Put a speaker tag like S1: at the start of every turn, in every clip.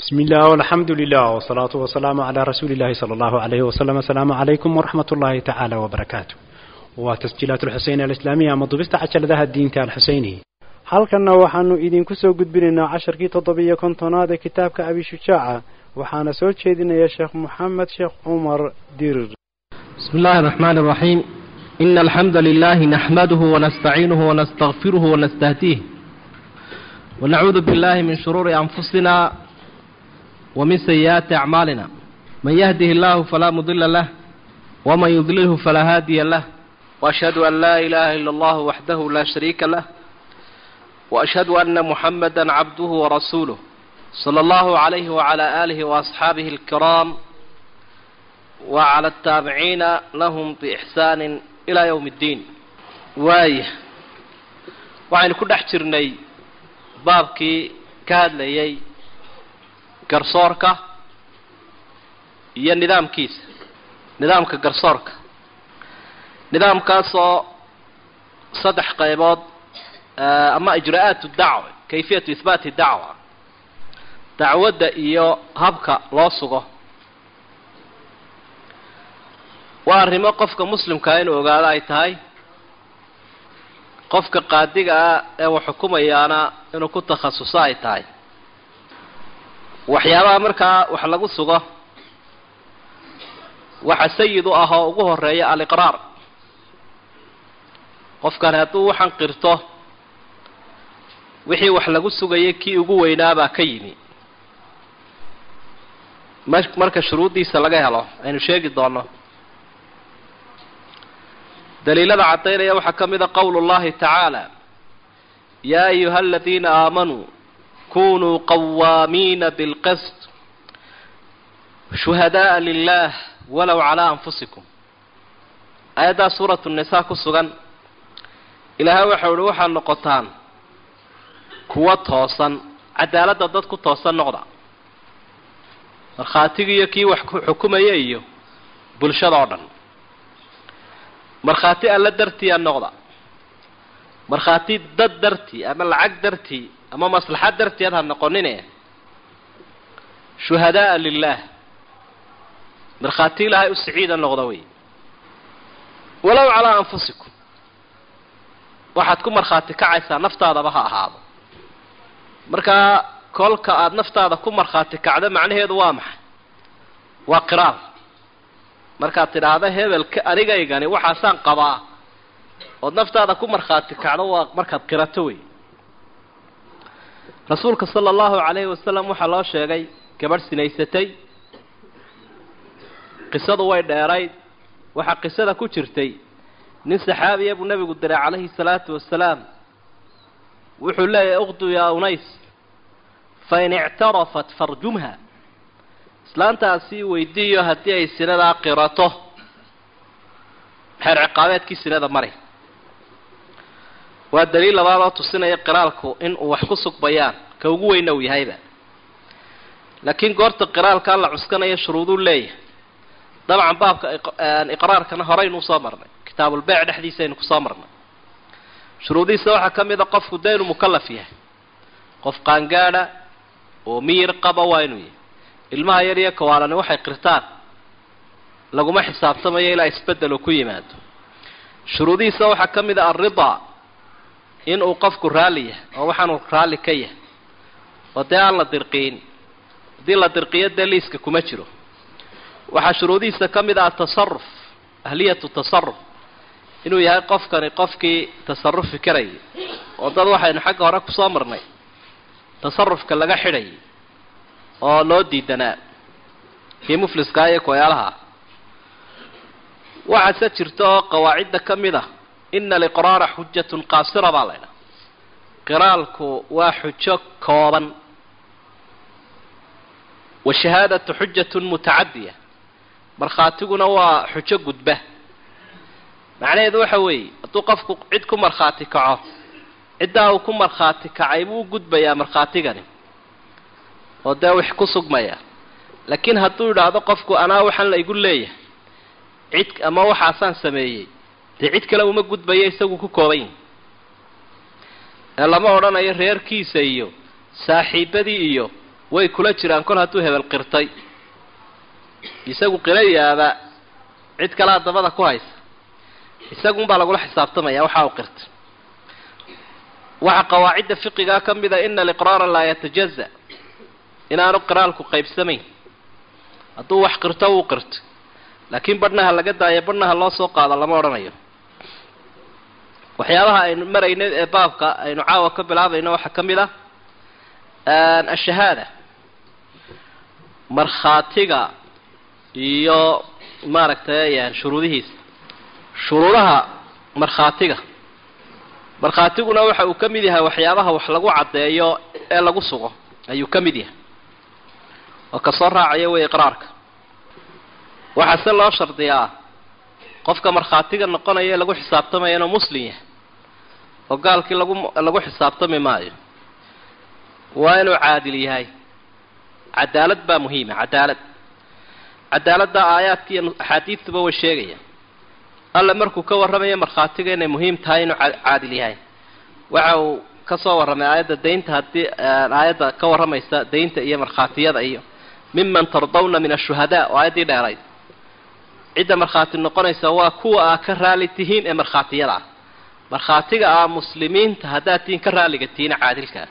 S1: بسم الله والحمد لله والصلاة والسلام على رسول الله صلى الله عليه وسلم السلام عليكم ورحمة الله تعالى وبركاته وتسجيلات الحسين الإسلامية مضبست عشر ذا الدين الحسيني halkanna waxaanu idinku soo gudbinaynaa casharkii toddobiyo kontonaad ee kitaabka abi shujaaca waxaana soo jeedinaya sheekh moxamed sheekh cumar dirir
S2: بسم الله الرحمن الرحيم إن الحمد لله نحمده ونستعينه ونستغفره ونستهديه ونعوذ بالله من شرور أنفسنا ومن سيئات أعمالنا من يهده الله فلا مضل له ومن يضلله فلا هادي له وأشهد أن لا إله إلا الله وحده لا شريك له وأشهد أن محمدا عبده ورسوله صلى الله عليه وعلى آله وأصحابه الكرام وعلى التابعين لهم بإحسان إلى يوم الدين واي waxaynu ku dhex jirnay baabkii ka hadlayay garsoorka iyo nidaamkiisa nidaamka garsoorka nidaamkaasoo saddex qaybood ama ijraa'aat dacwa kayfiyatu ihbaati dacwa dacwadda iyo habka loo sugo waa arrimo qofka muslimkaa inuu ogaado ay tahay qofka qaadiga ah ee wax xukumayaana inuu ku takhasuso ay tahay waxyaabaha markaa wax lagu sugo waxa sayid u ah oo ugu horeeya aliqraar qofkani hadduu waxan qirto wixii wax lagu sugayay kii ugu weynaabaa ka yimi marka shuruuddiisa laga helo aynu sheegi doono daliilada caddaynaya waxaa ka mid a qowlu llahi tacaala yaa ayuha aladiina aamanuu kunuu qawaamiina bilqist shuhadaءa lilah walow calaa anfusikum aayaddaa suuratu nisaa ku sugan ilaahay waxau uhi waxaad noqotaan kuwa toosan cadaaladda dad ku toosan noqda markhaatigi iyo kii wax xukumaya iyo bulshada oo dhan markhaati alla dartii a noqda markhaati dad dartii ama lacag dartii ama maslaxad dartii ad ha noqonine shuhadaءa lilah markhaati ilaahay u siciida noqda wey walow calaa anfusikum waxaad ku markhaati kacaysaa naftaadaba ha ahaado markaa kolka aada naftaada ku markhaati kacdo macnaheedu waa maxay waa qiraal markaad tidhaahdo hebelka anigaygani waxaasaan qabaa ood naftaada ku markhaati kacdo waa markaad qirato wey rasuulka sala allahu calayhi wasalam waxaa loo sheegay gabadh sinaysatay qisadu way dheerayd waxaa qisada ku jirtay nin saxaabiya buu nebigu diray calayhi salaatu wasalaam wuxuu leeyahay uqdu yaa unays fain ictarafat farjumha islaantaasi weydiiyo haddii ay sinadaa qirato xeer ciqaabeedkii sinada mari waa daliil labaad oo tusinaya qiraalku in uu wax ku sugbayaan ka ugu weyna uu yahayba laakiin goorta qiraalkaa la cuskanayo shuruuduu leeyahay dabcan baabka iqraarkana horeynu usoo marnay kitaabulbeyc dhexdiisa aynu kusoo marnay shuruudihiisa waxaa ka mid a qofku dee inuu mukalaf yahay qof qaangaadha oo miyir qaba waa inuu yahay ilmaha yar iyo kawaalani waxay qirtaan laguma xisaabtamayo ilaa isbeddel uu ku yimaado shuruudihiisa waxaa ka mid a alridaa inuu qofku raalli yahay oo waxaanuu raalli ka yahay oo dee aan la dirqiin haddii la dirqiyo dee liiska kuma jiro waxaa shuruudihiisa ka mid ah atasaruf ahliyatu tasaruf inuu yahay qofkani qofkii tasarufi karayay oo dad waxaynu xagga hore kusoo marnay tasarufka laga xidhayay oo loo diidanaa kii mufliskaa iyo koyaalaha waxaase jirta oo qawaacidda ka mid ah ina aliqraara xujatun qaasira baa laydhaha qiraalku waa xujo kooban washahaadatu xujatun mutacadiya markhaatiguna waa xujo gudba macnaheedu waxa weeye hadduu qofku cid ku markhaati kaco ciddaa uu ku markhaati kacay buu u gudbayaa markhaatigani oo dee wix ku sugmaya laakiin hadduu yidhaahdo qofku anaa waxaan la igu leeyahay cid ama waxaasaan sameeyey dee cid kale uma gudbaya isagu ku kooban yahi ee lama odhanayo reerkiisa iyo saaxiibadii iyo way kula jiraan kol hadduu hebel qirtay isagu qirayaaba cid kalea dabada ku haysa isagunbaa lagula xisaabtamaya waxa uu qirtay waxaa qawaacidda fiqigaa ka mida ina aliqraara laa yatajaza inaanu qiraalku qaybsamayn hadduu wax qirto wuu qirto laakiin badhnaha laga daayo badhnaha loo soo qaado lama odhanayo waxyaabaha aynu marayno ee baabka aynu caawa ka bilaabayno waxaa ka mid ah ashahaada markhaatiga iyo maaragtay shuruudihiisa shuruudaha markhaatiga markhaatiguna waxa uu ka mid yahay waxyaabaha wax lagu caddeeyo ee lagu sugo ayuu ka mid yahay oo kasoo raacaya wey iqraarka waxaa se loo shardiyaa qofka markhaatiga noqonaya ee lagu xisaabtamaya inuu muslim yahay oo gaalkii lagu lagu xisaabtami maayo waa inuu caadil yahay cadaalad baa muhiima cadaalad cadaaladda aayaadka iyo axaadiidtuba way sheegayaan alle markuu ka warramayo markhaatiga inay muhiim tahay inuu caadil yahay waxa uu ka soo warramay aayadda daynta haddii aayadda ka warramaysa daynta iyo markhaatiyada iyo miman tardawna min ashuhadaa oo aayaddii dheerayd cidda markhaati noqonaysa waa kuwa aa ka raali tihiin ee markhaatiyada ah markhaatiga ah muslimiinta haddaad tihiin ka raaliga tihiin caadilkaa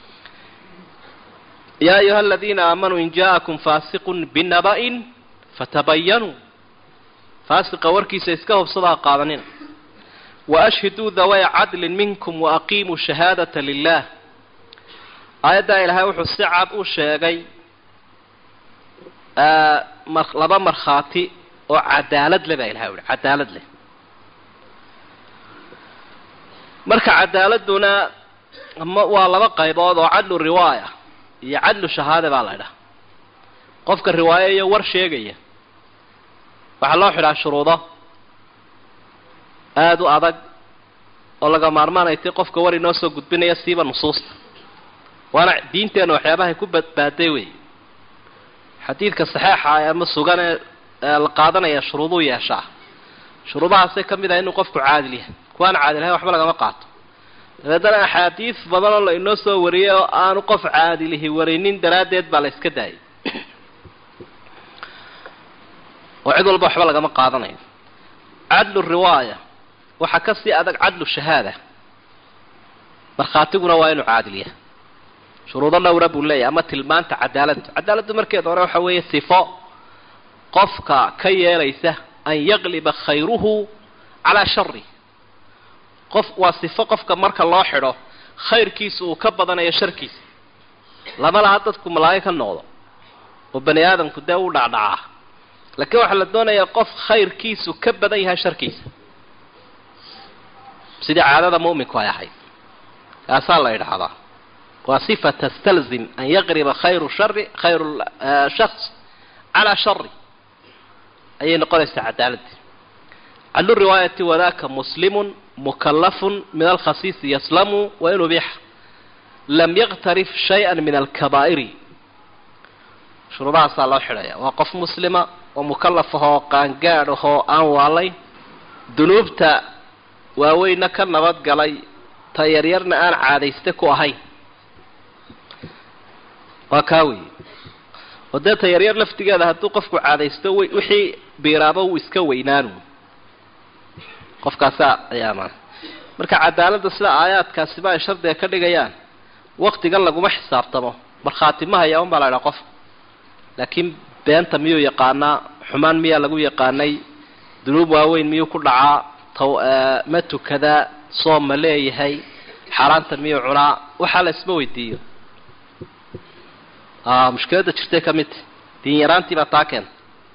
S2: yaa ayuha aladiina aamanuu in ja'akum faasiqun binaba'in fatabayanuu faasiqa warkiisa iska hubsadaa qaadanina waashhiduu dawaya cadlin minkum waaqiimuu shahaadata lilah aayaddaa ilaahay wuxuu si cad u sheegay laba markhaati oo cadaalad leh baa ilahay uhi cadaalad leh marka cadaaladuna waa laba qaybood oo cadlu riwaaya iyo cadlu shahaade baa la ydhaha qofka riwaayo iyo war sheegaya waxaa loo xidhaa shuruudo aada u adag oo laga maarmaanaytay qofka war inoo soo gudbinaya siiba nusuusta waana diinteenna waxyaabahay ku badbaaday wey xadiidka saxeixa ama sugan ee la qaadanaya shuruuduu yeeshaa shuruudahaasay ka mid ah inuu qofku caadil yahay kuwaan caadilhayn waxba lagama qaato dabeedana axaadiis badanoo la inoo soo wariyay oo aanu qof caadilihi warinin daraaddeed baa la iska daayay oo cid walba waxba lagama qaadanayo cadlu riwaaya waxaa ka sii adag cadlu shahaada markhaatiguna waa inuu caadil yahay shuruudo dhowra buu leeyahay ama tilmaanta cadaaladdu cadaaladdu markeeda hore waxa weeye sifo qofka ka yeelaysa an yaqliba khayruhu calaa shari qof waa sifo qofka marka loo xidho khayrkiisa uu ka badanayo sharkiisa lama laha dadku malaayo ka noqdo oo bani aadamku dee u dhacdhacaa laakiin waxaa la doonayaa qof khayrkiisu ka badan yahay sharkiisa sidii caadada mu'minku ay ahayd kaasaa la yidhaahdaa waa sifa tastalzim an yaqriba khayru shari khayru shaks calaa shari ayay noqonaysaa cadaaladii cadlu riwaayati wadaka muslimun mukalafun min alkhasiisi yaslamu wa in ubixa lam yaktarif shaya min alkabaa'iri shuruudahaasaa loo xidhaya waa qof muslima oo mukalaf ahoo qaangaadh ahoo aan waalay dunuubta waaweynna ka nabadgalay ta yaryarna aan caadayste ku ahayn waa kaa weeye oo dee ta yaryar laftigeeda hadduu qofku caadaysto wixii biiraaba wuu iska weynaanu qofkaasaa ayaa maan marka cadaaladda sida aayaadkaasiba ay shardiga ka dhigayaan waktigan laguma xisaabtamo markhaati ma haya un baa la idhaha qof laakiin beenta miyuu yaqaanaa xumaan miyaa lagu yaqaanay dunuub waaweyn miyuu ku dhacaa taw ma tukadaa soom ma leeyahay xaaraanta miyuu cunaa waxaa la isma weydiiyo mushkiladda jirtay ka midta diin yaraantii baa taa keenta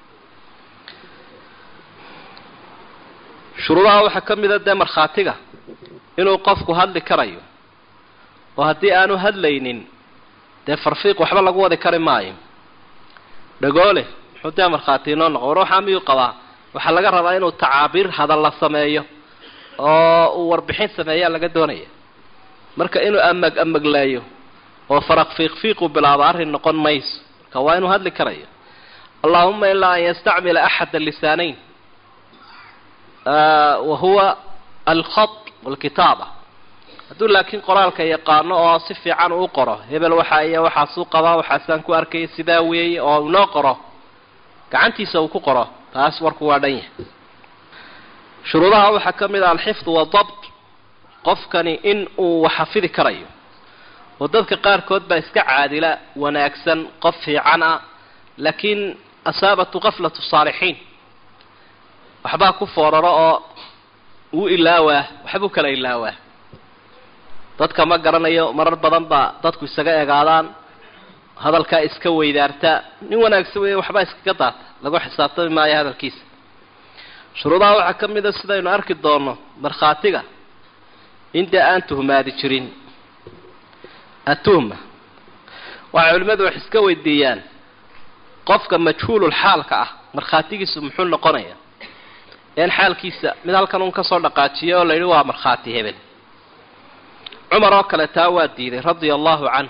S2: shuruudaha waxaa ka mida dee markhaatiga inuu qofku hadli karayo oo haddii aanu hadlaynin dee farfiiq waxba lagu wadi kari maayo dhagoole muxuu dee markhaati inoo noqo war waxaa miyuu qabaa waxaa laga rabaa inuu tacaabiir hadalla sameeyo oo uu warbixin sameeyaa laga doonaya marka inuu amag amagleeyo oo faraq fiiq-fiiqu bilaabo arrin noqon mayso marka waa inuu hadli karayo allahuma ilaa an yastacmila axada lisaanayn wa huwa alkhat walkitaaba hadduu laakiin qoraalka yaqaano oo si fiican uu qoro hebel waxa iyo waxaasuu qabaa waxaasaan ku arkaya sidaa weeye oo inoo qoro gacantiisa uu ku qoro taas warku waa dhan yahay shuruudaha waxaa ka mid ah alxifdu wadabt qofkani in uu wax xafidi karayo oo dadka qaarkood baa iska caadila wanaagsan qof fiican ah laakiin asaabatu kaflatu saalixiin waxbaa ku fooraro oo uu ilaawaa waxbuu kala ilaawaa dadka ma garanayo marar badan baa dadku isaga egaadaan hadalkaa iska weydaarta nin wanaagsan weeye waxbaa iskaga daata lagu xisaabtami maayo hadalkiisa shuruudaha waxaa ka mid a sidaynu arki doonno markhaatiga inta aan tuhmaadi jirin atuhma waxay culimmadu wax iska weydiiyaan qofka majhuulul xaalka ah markhaatigiisu muxuu noqonaya een xaalkiisa mid halkan uun kasoo dhaqaajiya oo la yidhi waa markhaati hebel cumar oo kale taa waa diiday radia allahu canhu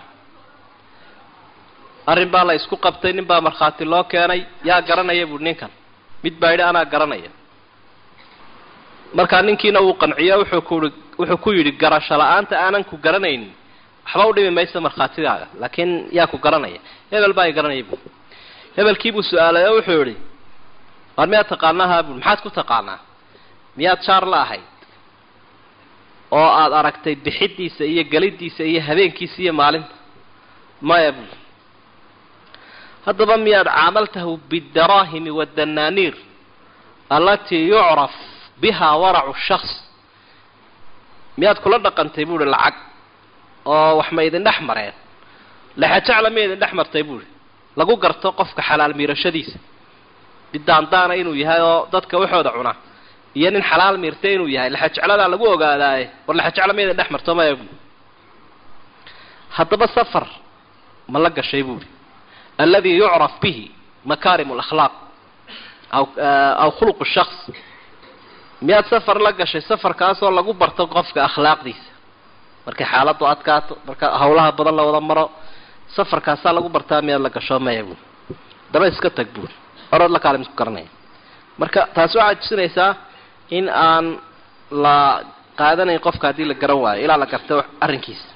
S2: arrin baa la isku qabtay nin baa markhaati loo keenay yaa garanaya buui ninkan mid baa yidhi anaa garanaya markaa ninkiina wuu qanciyo wuxuu kuui wuxuu ku yidhi garasho la-aanta aanan ku garanaynin waxba u dhimi maysa markhaatigaaga laakiin yaa ku garanaya hebel baa i garanaya buui hebelkiibuu su-aalay oo wuxuu yidhi waar miyaad taqaanaha buui maxaad ku taqaanaa miyaad jaar la ahayd oo aada aragtay bixidiisa iyo gelidiisa iyo habeenkiisa iyo maalinta maya buui haddaba miyaad caamaltahu bidaraahimi waddanaaniir allatii yucraf biha waracu shaks miyaad kula dhaqantay buuhi lacag oo wax ma idin dhex mareen lexajacla ma idin dhex martay buuhi lagu garto qofka xalaal miirashadiisa bidaandaana inuu yahay oo dadka waxooda cuna iyo nin xalaal miirtay inuu yahay lexajecladaa lagu ogaadaaye war lexajecla ma idin dhex marto maya buui haddaba safar ma la gashay buuhi aladi yucraf bihi makaarim alakhlaaq aw aw khuluq shaks miyaad safar la gashay safarkaasoo lagu barto qofka akhlaaqdiisa markay xaaladu adkaato marka hawlaha badan la wada maro safarkaasaa lagu bartaa miyaad la gasho maya buuri daba iska tag buuri orood la kaalim isku garanaya marka taasi waxaad tusinaysaa in aan la qaadanayn qofka haddii la garan waayo ilaa la garta arrinkiisa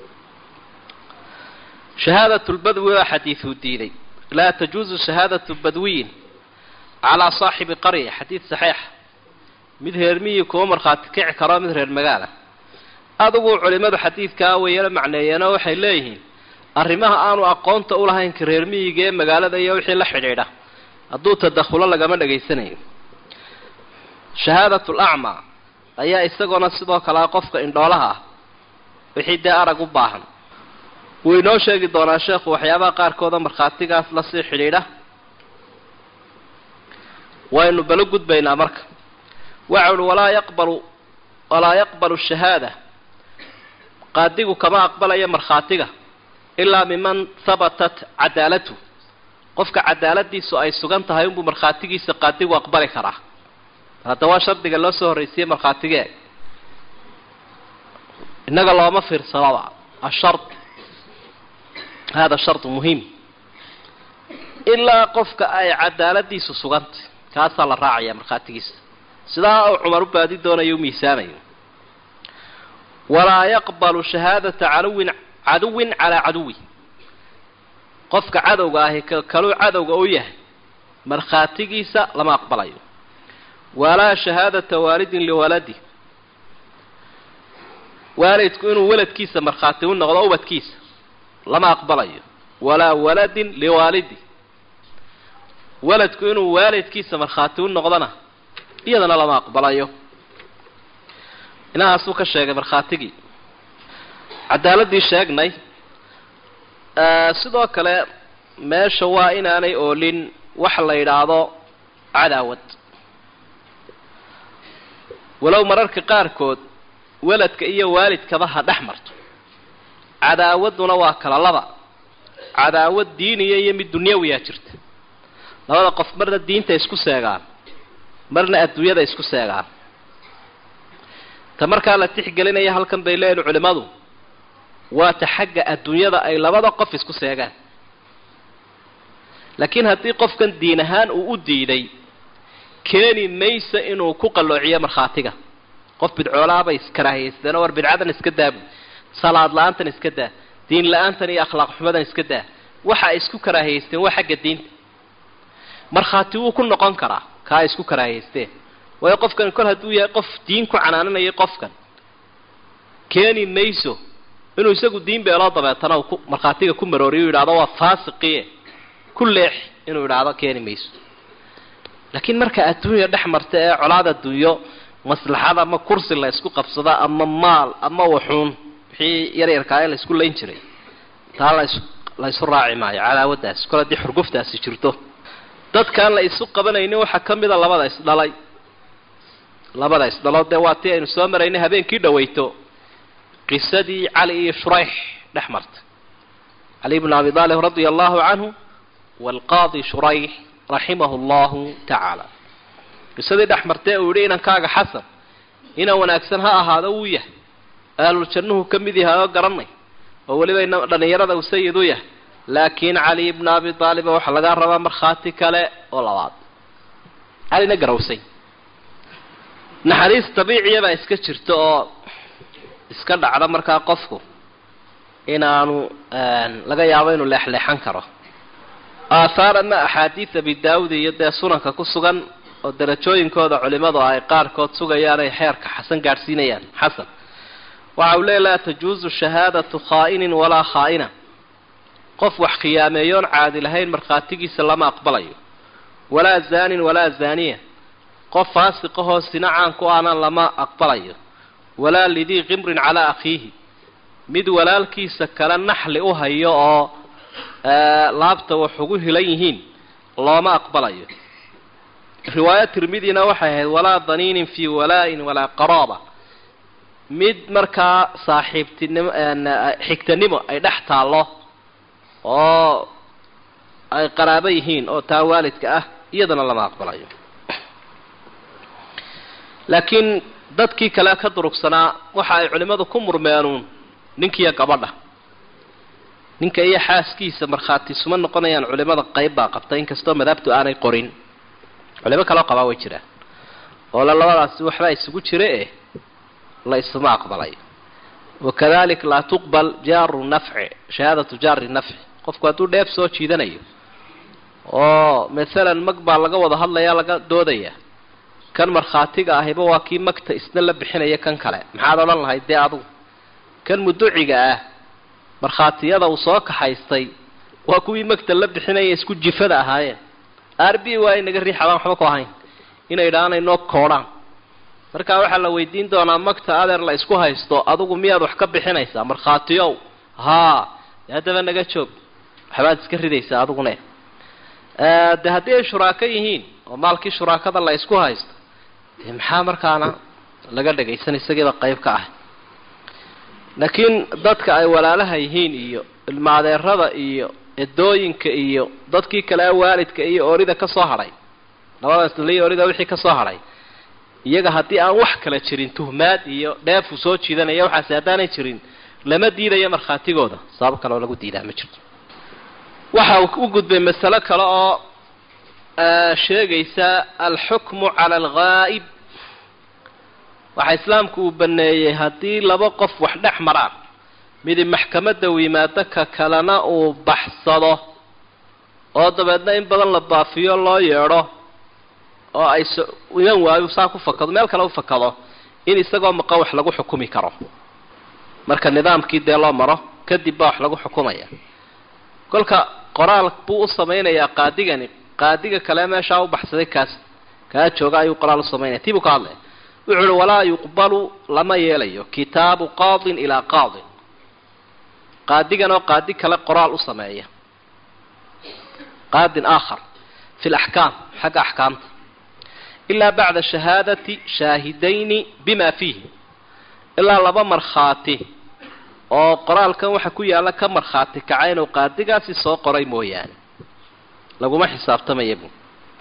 S2: shahaadat lbadwi waa xadiiduu diiday laa tajuuzu shahaadatu badwiyin calaa saaxibi qarya xadiid saxiixa mid reer miyi kuma markhaati kici karo mid reer magaala adugu culimadu xadiidkaa wayala macneeyeenoo waxay leeyihiin arrimaha aanu aqoonta ulahayn ka reer miyiga ee magaalada iyo wixii la xidhiidha hadduu tadakhulo lagama dhegaysanayo shahaadat lacmaa ayaa isagoona sidoo kalea qofka indhoolaha ah wixii dee arag u baahan wuu inoo sheegi doonaa sheekhu waxyaabaha qaarkooda markhaatigaas lasii xidhiidha waynu balo gudbaynaa marka waxa uhi walaa yaqbalu walaa yaqbalu shahaada qaadigu kama aqbalayo markhaatiga ilaa miman habatat cadaalatu qofka cadaaladiisu ay sugan tahay unbuu markhaatigiisa qaadigu aqbali karaa hadda waa shardiga loo soo horraysiye markhaatigee innaga looma fiirsadaba ashard hada shardu muhim ilaa qofka ay cadaaladiisu sugantay kaasaa la raacaya markhaatigiisa sidaa uu cumar u baadi doonayo u miisaamayo walaa yaqbalu shahaadata caduwin caduwin calaa caduwi qofka cadowga ahi kaluu cadowga u yahay markhaatigiisa lama aqbalayo walaa shahaadata waalidin liwaladi waalidku inuu waladkiisa markhaati u noqdo ubadkiisa lama aqbalayo walaa waladin liwaalidi waladku inuu waalidkiisa markhaati u noqdona iyadana lama aqbalayo inahaasuu ka sheegay markhaatigii cadaaladii sheegnay sidoo kale meesha waa inaanay oolin wax la yidhaahdo cadaawad walow mararka qaarkood waladka iyo waalidkaba ha dhex marto cadaawaduna waa kala laba cadaawad diiniya iyo mid dunyawiyaa jirta labada qof marna diinta isku seegaan marna adduunyada isku seegaan ta markaa la tixgelinaya halkan bay leeyihin culimmadu waa ta xagga adduunyada ay labada qof isku seegaan laakiin haddii qofkan diin ahaan uu u diiday keeni maysa inuu ku qalloociyo markhaatiga qof bidcoolaabay iskaraahiyeysteenoo war bidcadan iska daabu salaad la-aantan iska daa diin la-aantan iyo akhlaaq xumadan iska daa waxa ay isku karaahiyeysteen waa xagga diinta markhaati wuu ku noqon karaa kaa ay isku karaahiyeysteen waayo qofkan kol hadduu yahay qof diin ku canaananayay qofkan keeni mayso inuu isagu diin beeloo dabeetana uu ku markhaatiga ku marooriyo u yidhahdo waa faasiqiye ku leex inuu yidhaahdo keeni mayso laakiin marka adduunya dhex marta ee colaad adduunyo maslaxad ama kursi la ysku qabsada ama maal ama waxuun wixii yaryarkaa ee la isku layn jiray taa las la ysu raaci maayo cadaawadaasi kol haddii xurguftaasi jirto dadkaan la isu qabanaynin waxaa ka mida labada isdhalay labada isdhalo dee waa tii aynu soo maraynay habeenkii dhawayto qisadii cali iyo shurayx dhex martay cali bnu abi aalib radia allahu canhu waalqaadi shurayx raximahu allahu tacaala qisadii dhex martee uu yidhi inankaaga xasan inaan wanaagsan ha ahaado wuu yahay ahluljannuhu ka mid yahay oo garanay oo weliba ina dhallinyarada uu sayid u yahay laakiin cali bna abi aaliba waxaa lagaa rabaa markhaati kale oo labaad calina garawsay naxariis dabiiciya baa iska jirta oo iska dhacda markaa qofku inaanu laga yaabo inuu leexleexan karo aathaar ama axaadiid abi daawud iyo dee sunanka ku sugan oo darajooyinkooda culimadu ay qaarkood sugayaan ay xeerka xasan gaadhsiinayaan xasan waxa uu leey laa tajuusu shahaadatu khaa'inin walaa khaa'ina qof wax khiyaameeyoon caadi lahayn markhaatigiisa lama aqbalayo walaa zaanin walaa zaaniya qof faasiqahoo sina caan ku ahna lama aqbalayo walaa lidii qimrin calaa akhiihi mid walaalkiisa kale naxli u hayo oo laabta wax ugu hilan yihiin looma aqbalayo riwaaya tirmidina waxay ahayd walaa daniinin fii walaa-in walaa qaraaba mid markaa saaxiibtinimo xigtanimo ay dhex taallo oo ay qaraabo yihiin oo taa waalidka ah iyadana lama aqbalayo laakiin dadkii kale ka durugsanaa waxa ay culimmadu ku murmeenuun ninkiiyo gabadha ninka iyo xaaskiisa markhaati suma noqonayaan culimada qayb baa qabta inkastoo madaabtu aanay qorin culimo kaloo qabaa way jiraan oo le labadaasi waxbaa isugu jira eh la isuma aqbalay wakadalik laa tuqbal jaaru nafci shahaadatu jaari nafci qofku hadduu dheef soo jiidanayo oo masalan mag baa laga wada hadlaya laga doodaya kan markhaatiga ahiba waa kii magta isna la bixinaya kan kale maxaad odhan lahayd dee adugu kan muduciga ah markhaatiyada uu soo kaxaystay waa kuwii magta la bixinaya isku jifada ahaayeen r b waa inaga riixadaan waxba ku ahayn inay idhahaan inoo koodhaan markaa waxaa la weydiin doonaa magta adeer la isku haysto adugu miyaad wax ka bixinaysaa markhaatiyow haa de haddaba naga joog waxbaad iska ridaysaa adigune de haddii ay shuraako yihiin oo maalkii shuraakada la isku haysto dee maxaa markaana laga dhagaysan isagiiba qayb ka ah laakiin dadka ay walaalaha yihiin iyo ilmaadeerada iyo edooyinka iyo dadkii kale waalidka iyo orida ka soo hadhay labadaas daliyo orida wixii ka soo hadhay iyaga haddii aan wax kala jirin tuhmaad iyo dheefu soo jiidanaya waxaasi haddaanay jirin lama diidayo markhaatigooda sabab kale oo lagu diidaa ma jirto waxa uu u gudbay masalo kale oo sheegaysa alxukmu cala alghaa'ib waxaa islaamku uu baneeyey haddii laba qof wax dhex maraan midi maxkamadda uu yimaado ka kalena uu baxsado oo dabeedna in badan la baafiyo loo yeedho oo ay so iman waayo saa ku fakado meel kale u fakado in isagoo maqan wax lagu xukumi karo marka nidaamkii dee loo maro kadib baa wax lagu xukumaya kolka qoraal buu u samaynayaa qaadigani qaadiga kale meeshaa u baxsaday kaas kaa jooga ayuu qoraal u samaynaya tii buu ka hadlaya wuxuu uhi walaa yuqbalu lama yeelayo kitaabu qaadin ilaa qaadin qaadigan oo qaadi kale qoraal u sameeya qaadin aakhar fi laxkaam xagga axkaamta ilaa bacda shahaadati shaahidayni bima fiihi ilaa laba markhaati oo qoraalkan waxa ku yaalla ka markhaati kaca inuu qaadigaasi soo qoray mooyaane laguma xisaabtamaya bu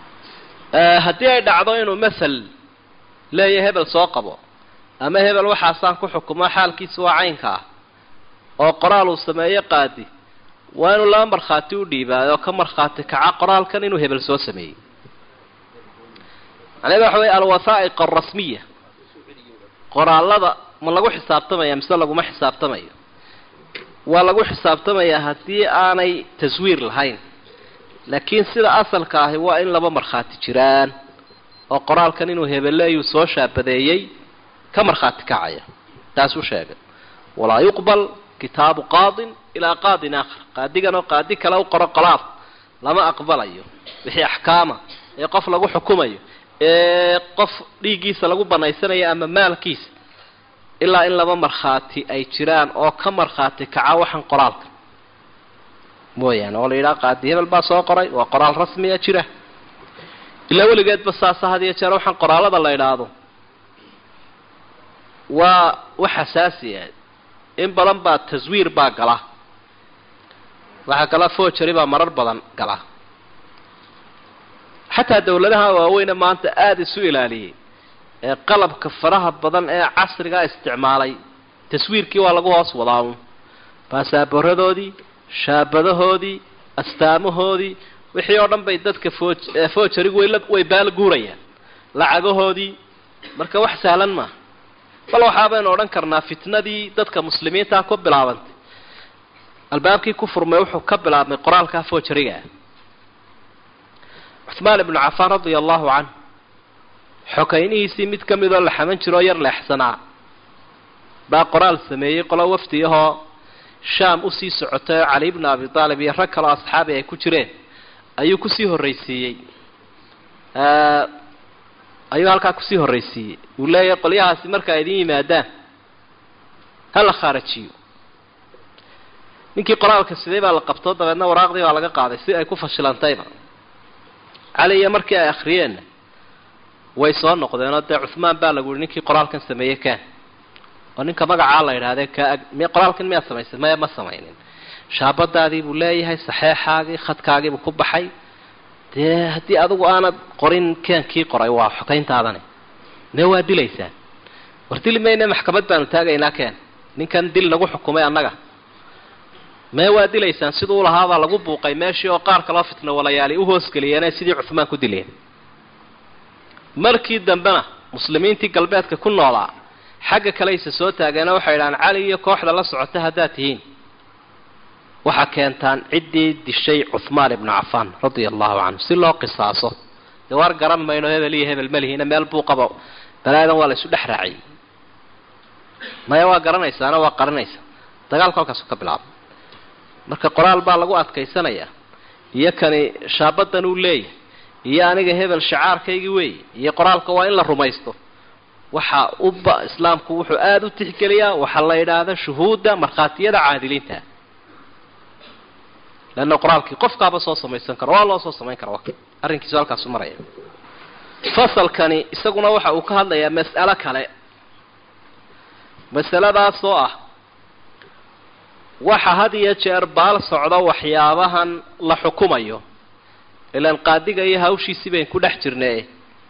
S2: haddii ay dhacdo inuu masal leeya hebel soo qabo ama hebel waxaasaan ku xukumo xaalkiisa waa caynka ah oo qoraal uu sameeyo qaadi waa inuu laba markhaati u dhiibaayo oo ka markhaati kaca qoraalkan inuu hebel soo sameeyey macnaheeda waxa wey alwasaa'iq alrasmiya qoraalada ma lagu xisaabtamaya mise laguma xisaabtamayo waa lagu xisaabtamayaa haddii aanay taswiir lahayn laakiin sida asalka ahi waa in laba markhaati jiraan oo qoraalkan inuu hebeleeyuu soo shaabadeeyey ka markhaati kacaya taasuu sheegay walaa yuqbal kitaabu qaadin ilaa qaadin aakhar qaadigan oo qaadi kale u qoro qolaaf lama aqbalayo wixii axkaama ee qof lagu xukumayo ee qof dhiiggiisa lagu banaysanayo ama maalkiisa ilaa in laba markhaati ay jiraan oo ka markhaati kaca waxaan qoraalka mooyaane oo la yidhaha qaadi hebel baa soo qoray waa qoraal rasmiya jira ilaa weligeedba saasa had iyo jeer waxaan qoraalada la idhaahdo waa wax xasaasi ah in badan baa taswiir baa gala waxaa kala forgery baa marar badan gala xataa dawladaha waaweyne maanta aada isu ilaaliyey ee qalabka faraha badan ee casrigaa isticmaalay taswiirkii waa lagu hoos wadaa un baasaaboradoodii shaabadahoodii astaamahoodii wixii oo dhan bay dadka forgerygu way way baal guurayaan lacagahoodii marka wax sahlan maaha bal waxaa baynu odhan karnaa fitnadii dadka muslimiintaa ku bilaabantay albaabkii ku furmay wuxuu ka bilaabmay qoraalkaa forgeryga ah cuhmaan ibnu cafaan radia allahu canh xokaynihiisii mid ka midoo la xaman jiroo yar leexsanaa baa qoraal sameeyey qolo wafdi ahoo shaam usii socotay oo cali bnu abi aalib iyo rag kaleo asxaabi ay ku jireen ayuu kusii horraysiiyey ayuu halkaa kusii horraysiiyey uu leeyahay qolyahaasi marka ay idin yimaadaan ha la khaarajiyo ninkii qoraalka sidee baa la qabtoo dabeedna waraaqdii baa laga qaaday si ay ku fashilantayba cali iyo markii ay akhriyeenna way soo noqdeenoo dee cuhmaan baa lagu yihi ninkii qoraalkan sameeyey kaan oo ninka magacaa la yidhahdee ka m qoraalkan miyaad samaysay maya ma samaynin shaabadaadii buu leeyahay saxeexaagii khadkaagiibuu ku baxay dee haddii adigu aanad qorin keenkii qoray waa xokayntaadani mee waa dilaysaan war dili mayne maxkamad baanu taagaynaa keen ninkan dil nagu xukumay annaga mee waa dilaysaan siduu lahaabaa lagu buuqay meeshii oo qaar kaloo fitno walayaali u hoosgeliyeenee sidii cuhmaan ku dileen markii dambena muslimiintii galbeedka ku noolaa xagga kaleyse soo taageena waxay idhahaan cali iyo kooxda la socota haddaad tihiin waxaa keentaan ciddii dishay cuhmaan ibnu cafaan radia allahu canhu si loo qisaaso dee waar garan mayno hebel iyo hebel malihiina meel buuqaba balaadan waa la isu dhex raaciyey maya waa garanaysaana waa qaranaysa dagaalku halkaasu ka bilaabay marka qoraal baa lagu adkaysanayaa iyo kani shaabadan uu leeyahay iyo aniga hebel shacaarkaygii weeye iyo qoraalka waa in la rumaysto waxa uba islaamku wuxuu aada u tixgeliyaa waxaa la yidhaahda shuhuudda markhaatiyada caadiliinta leanna qoraalkii qofkaaba soo samaysan karo waa loo soo samayn kara arrinkiisu halkaasu maraya fasalkani isaguna waxa uu ka hadlayaa mas'alo kale masaladaasoo ah waxa had iyo jeer baal socdo waxyaabahan la xukumayo ilaan qaadiga iyo hawshiisii bayn ku dhex jirnay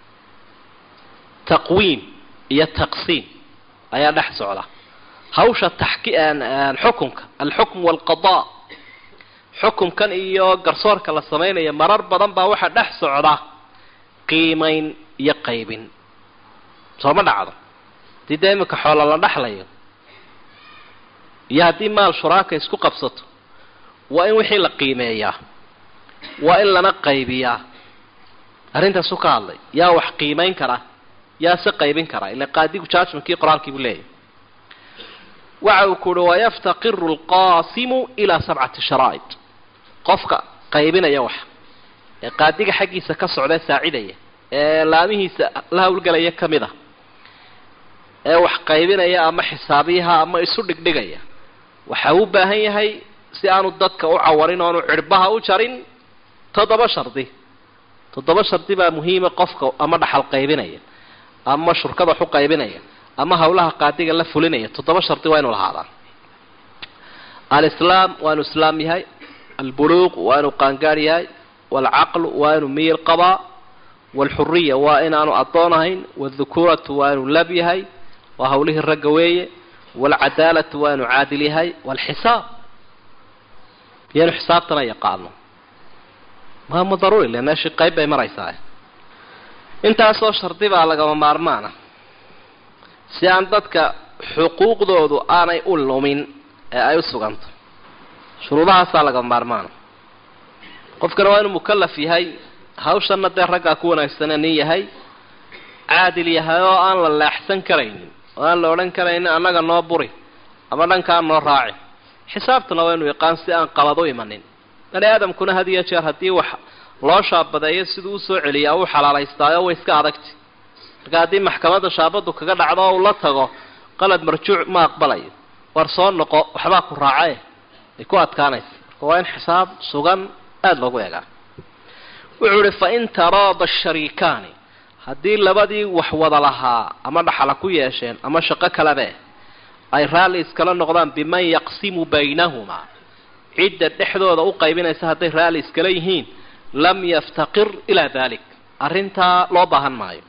S2: taqwiim iyo taqsiim ayaa dhex socda hawsha taxki xukunka alxukm waalqadaa xukumkan iyo garsoorka la samaynaya marar badan baa waxaa dhex socda qiimayn iyo qaybin sooma dhacdo haddii dee iminka xoola la dhexlayo iyo haddii maal shuraaka isku qabsato waa in wixii la qiimeeyaa waa in lana qaybiyaa arrintaasu ka hadlay yaa wax qiimayn kara yaa se qaybin kara ila qaadigu judgmentkii qoraalkii buu leeyahay waxa uu ku uhi wayaftaqiru alqaasimu ilaa sabcati sharaa'id qofka qaybinaya wax ee qaadiga xaggiisa ka socdee saacidaya ee laamihiisa la hawlgelaya ka mid a ee wax qaybinaya ama xisaabiyaha ama isu dhigdhigaya waxa uu baahan yahay si aanu dadka u cawarin oonu cirbaha u jarin toddoba shardi toddoba shardi baa muhiima qofka ama dhaxal qaybinaya ama shurkada wax u qaybinaya ama hawlaha qaadiga la fulinaya toddoba shardi waa inu lahaadaa alislaam waa inu islaam yahay albuluuq waa inuu qaangaar yahay waalcaqlu waa inuu miyir qabaa waalxuriya waa inaanu addoon ahayn waaldukuuratu waa inuu lab yahay waa hawlihii ragga weeye waalcadaalatu waa inuu caadil yahay waalxisaab iyanu xisaabtana yaqaano maama daruuri le meeshii qayb bay maraysaa intaasoo shardi baa lagama maarmaana si aan dadka xuquuqdoodu aanay u lumin ee ay u suganto shuruudahaasaa laga maarmaana qofkana waa inuu mukallaf yahay hawshanna dee raggaa ku wanaagsane nin yahay caadil yahay oo aan la leexsan karaynin oo aan la odhan karaynin annaga noo buri ama dhankaa noo raaci xisaabtana waa inuu yaqaan si aan qabad u imanin bani aadamkuna had iyo jeer haddii wax loo shaabadeeyo siduu usoo celiyaa uu xalaalaystaayo way iska adagti marka haddii maxkamadda shaabadu kaga dhacdo oo uu la tago qalad marjuuc ma aqbalayo war soo noqo waxbaa ku raacae ay ku adkaanaysa marka waa in xisaab sugan aada loogu eegaa wuxuu ihi fa in taraada shariikaani haddii labadii wax wada lahaa ama dhaxala ku yeesheen ama shaqo kalabe ay raalli iskala noqdaan biman yaqsimu baynahumaa cidda dhexdooda u qaybinaysa hadday raalli iskala yihiin lam yaftaqir ilaa dalik arrintaa loo baahan maayo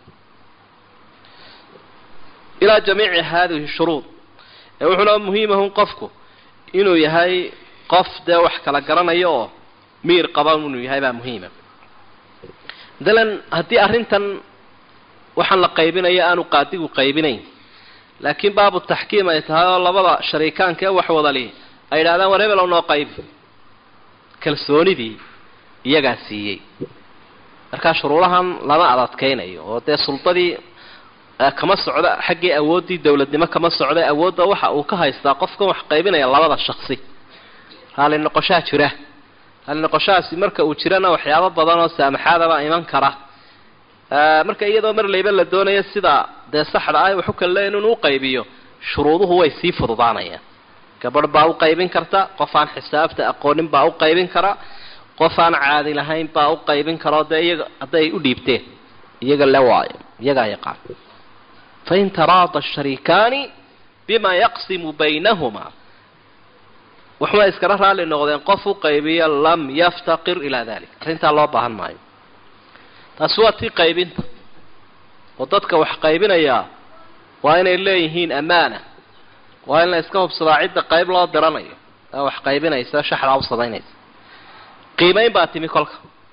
S2: ilaa jamiici haadihi shuruud ee wuxuuna muhiimahun qofku inuu yahay qof dee wax kala garanayo oo miir qaba inuu yahay baa muhiima matalan haddii arrintan waxaan la qaybinayo aanu qaadigu qaybinayn laakiin baabu taxkiim ay tahay oo labada shariikaanka ee wax wadali ay idhahdaan war hebel noo qaybi kalsoonidii iyagaa siiyey markaa shuruudahan lama adadkaynayo oo dee suldadii kama socdo xaggii awooddii dowladnimo kama socdo awoodda waxa uu ka haystaa qofkan wax qaybinaya labada shaksi raalli noqoshaa jira raalli noqoshahaasi marka uu jirana waxyaabo badan oo saamaxaadabaa iman kara marka iyadoo mar layba la doonayo sida dee saxda ah waxu kale leeyin inuu qaybiyo shuruuduhu way sii fududaanayaan gabadh baa u qaybin karta qof aan xisaabta aqoonin baa u qaybin kara qof aan caadi lahayn baa u qaybin kara dee iyaga hadday u dhiibteen iyaga le waayo iyagaa yaqaan fain taraada shariikaani bima yaqsimu baynahumaa waxma iskala raalli noqdeen qof u qaybiya lam yaftaqir ilaa dalik arrintaa loo baahan maayo taasi waa tii qaybinta oo dadka wax qaybinayaa waa inay leeyihiin ammaana waa in la iska hubsadaa cidda qayb loo diranayo ee wax qaybinaysa shaxdaa u samaynaysa qiimayn baa timi kolka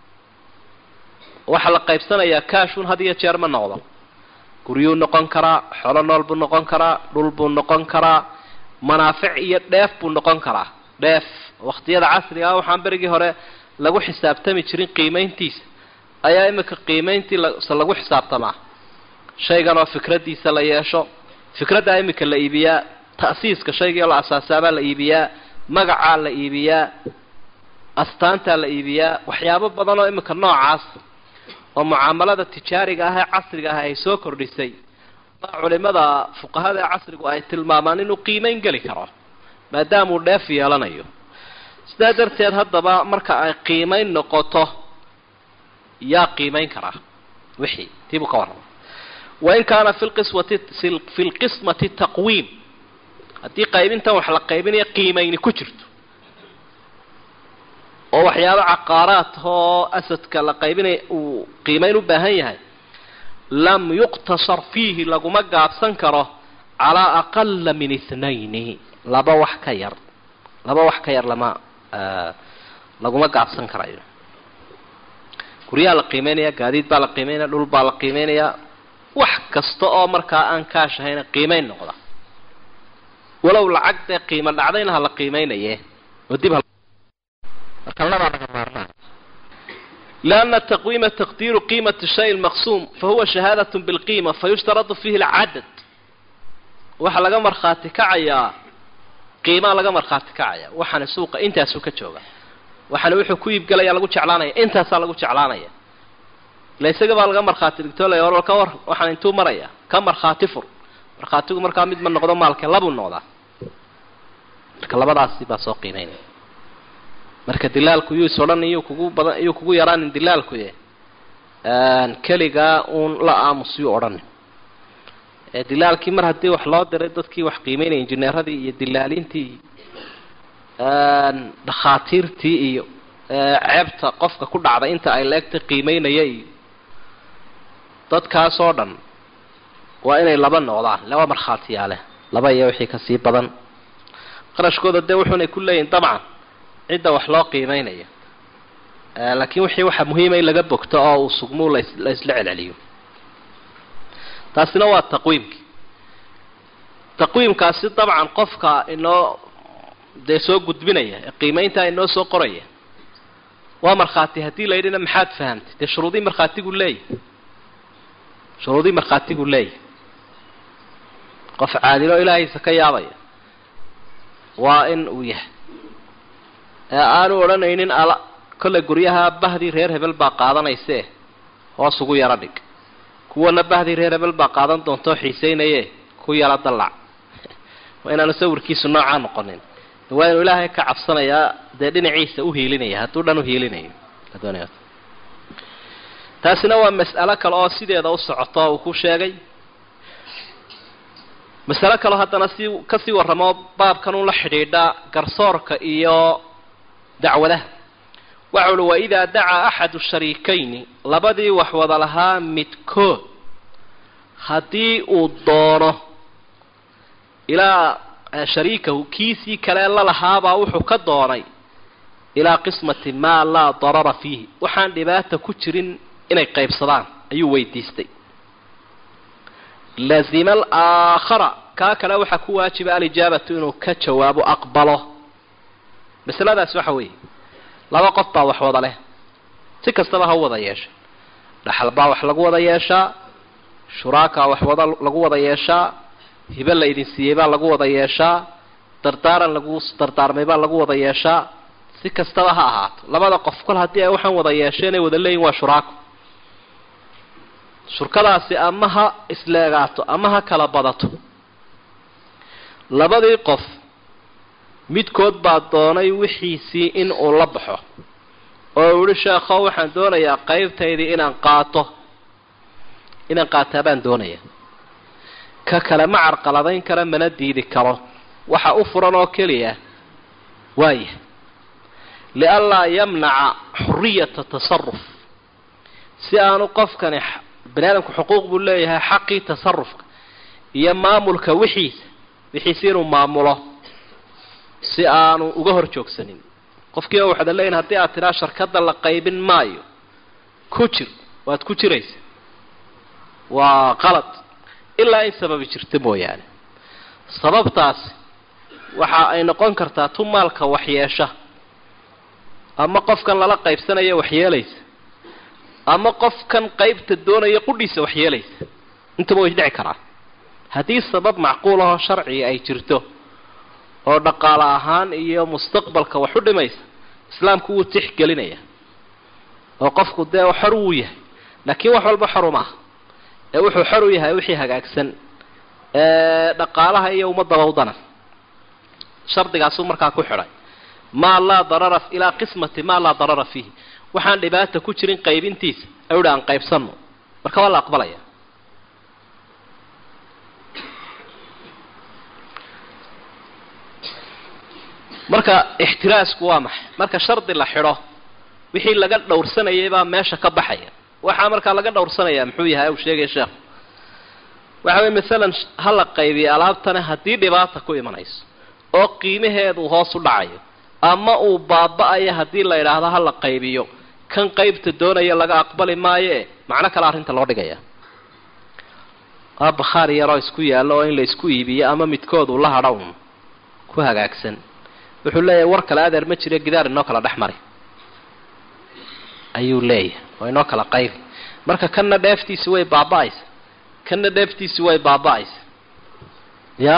S2: waxaa la qaybsanayaa kaashun had iyo jeer ma noqdo guryuu noqon karaa xolo nool buu noqon karaa dhul buu noqon karaa manaafic iyo dheef buu noqon karaa dheef waqtiyada casriga ah waxaan berigii hore lagu xisaabtami jirin qiimayntiisa ayaa imika qiimayntii se lagu xisaabtamaa shaygan oo fikradiisa la yeesho fikraddaa imika la iibiyaa ta'siiska shaygii la asaasaabaa la iibiyaa magacaa la iibiyaa astaantaa la iibiyaa waxyaabo badan oo imika noocaas oo mucaamalada tijaariga ah ee casriga ah ay soo kordhisay baa culimada fuqahada ee casrigu ay tilmaamaan inuu qiimayn geli karo maadaamuu dheef yeelanayo sidaa darteed haddaba marka ay qiimayn noqoto yaa qiimayn karaa wixii tiibuu ka warrama wain kaana fi lqiswati fi lqismati taqwiim haddii qaybintan wax la qaybinaya qiimayni ku jirto oo waxyaabo caqaaraad oo asadka la qaybinaya uu qiimayn u baahan yahay lam yuqtasar fiihi laguma gaabsan karo calaa aqala min ithnayni laba wax ka yar laba wax ka yar lama laguma gaabsan karayo guryaha la qiimeynaya gaadiid baa la qiimeynaya dhul baa la qiimeynayaa wax kasta oo markaa aan kaash ahayna qiimeyn noqda walow lacag dee qiimo dhacdayna ha la qiimeynaye oo dib marka labaa laga maarmaan لأن التقويم تقدير قيمة الشيء المقسوم فهو شهادة بالقيمة فيشترط فيه العدد waxa laga markhaati kacayaa qiimaa laga markhaati kacaya waxaana suuqa intaasuu ka jooga waxaana wuxuu ku iibgelaya lagu jeclaanaya intaasaa lagu jeclaanaya ila isaga baa laga markhaati dhigto la war ka war waxaan intuu maraya ka markhaati fur markhaatigu markaa mid ma noqdo maalke labuu noqdaa marka labadaasi baa soo qiimeynaya marka dilaalku yuu is odhan iyuu kugu badan iyuu kugu yaraanin dilaalkuye keligaa uun la aamus yuu odhanin dilaalkii mar haddii wax loo diray dadkii wax qiimeynaya injineeradii iyo dilaalintii dhakhaatiirtii iyo ceebta qofka ku dhacday inta ay leegtay qiimeynaya iyo dadkaas oo dhan waa inay laba noqdaan laba markhaatiyaale laba iyo wixii kasii badan qarashkooda dee wuxuunay ku leeyihin dabcan cidda wax loo qiimeynayo laakiin wixii waxaa muhiima in laga bogto oo uu sugmuu las la isla celceliyo taasina waa taqwiimkii taqwiimkaasi dabcan qofka inoo dee soo gudbinaya ee qiimayntaa inoo soo qoraya waa markhaati haddii la yidhina maxaad fahamtay dee shuruudii markhaatigu leeyahy shuruudii markhaatigu leeyahy qof caadilo ilaahiisa ka yaabaya waa in uu yahay ee aanu odhanaynin ala kollay guryaha bahdii reer hebel baa qaadanaysee hoos ugu yaro dhig kuwana bahdii reer hebel baa qaadan doontoo xiisaynaye ku yaro dallac waa inaanu sawirkiisu noocaa noqonin waa inuu ilaahay ka cabsanayaa dee dhinaciisa u hiilinaya hadduu dhan u hiilinayo taasina waa mas'alo kale oo sideeda u socoto uu ku sheegay masalo kaleo haddana si kasii warramo baabkan un la xidhiidha garsoorka iyo dacwadaha waxa uli waidaa dacaa axadu shariikayni labadii wax wada lahaa midkood haddii uu doono ilaa shariikahu kiisii kale la lahaabaa wuxuu ka doonay ilaa qismati maa laa darara fiihi waxaan dhibaata ku jirin inay qaybsadaan ayuu weydiistay lazima alaakhara kaa kale waxaa ku waajiba alijaabatu inuu ka jawaabo aqbalo masaladaas waxa weeye laba qof baa wax wada leh si kastaba ha u wada yeesha dhaxal baa wax lagu wada yeeshaa shuraakaa wax wada lagu wada yeeshaa hibe la idin siiyey baa lagu wada yeeshaa dardaaran lagu dardaarmay baa lagu wada yeeshaa si kastaba ha ahaato labada qof kol haddii ay waxaan wada yeesheen ay wada leeyihin waa shuraako shurkadaasi ama ha isleegaato ama ha kala badato labadii qof midkood baa doonay wixiisii in uu la baxo oo uu yihi sheekho waxaan doonayaa qaybtaydii inaan qaato inaan qaataa baan doonaya ka kale ma carqaladayn kara mana diidi karo waxa u furan oo keliya waaya lianlaa yamnaca xuriyata tasaruf si aanu qofkani bani aadamku xuquuq buu leeyahay xaqii tasarufka iyo maamulka wixiisa wixiisi inuu maamulo si aanu uga hor joogsanin qofkii oo waxaad leeyihin haddii aad tidhaa sharkadda la qaybin maayo ku jir waad ku jiraysa waa qalad ilaa in sababi jirta mooyaane sababtaasi waxa ay noqon kartaa tu maalka waxyeesha ama qofkan lala qaybsanaya waxyeelaysa ama qofkan qaybta doonaya qudhiisa waxyeelaysa intaba way dhici karaa haddii sabab macquul ahoo sharciga ay jirto oo dhaqaale ahaan iyo mustaqbalka wax u dhimaysa islaamku wuu tixgelinaya oo qofku dee xor wuu yahay laakiin wax walba xoru maaha ee wuxuu xor u yahay wixii hagaagsan ee dhaqaalaha iyo ummadaba udana shardigaasuu markaa ku xidhay maa laa darara ilaa qismati maa laa darara fiihi waxaan dhibaata ku jirin qaybintiisa awdha aan qaybsanno marka waa la aqbalaya marka ixtiraasku waa maxay marka shardi la xidho wixii laga dhowrsanayay baa meesha ka baxaya waxaa markaa laga dhowrsanaya muxuu yahay uu sheegaya sheekhu waxa weye masalan ha la qaybiyo alaabtana haddii dhibaata ku imanayso oo qiimaheedu hoos u dhacayo ama uu baaba-ayo haddii la yidhaahdo ha la qaybiyo kan qaybta doonaya laga aqbali maayoe macno kale arrinta loo dhigaya waa bakhaar yaroo isku yaallo oo in la isku iibiyo ama midkoodu la hadha un ku hagaagsan wuxuu leeyahay war kale adeer ma jiro gidaar inoo kala dhex mari ayuu leeyahay oo inoo kala qaybi marka kanna dheeftiisi way baaba-aysa kanna dheeftiisi way baaba-aysa ya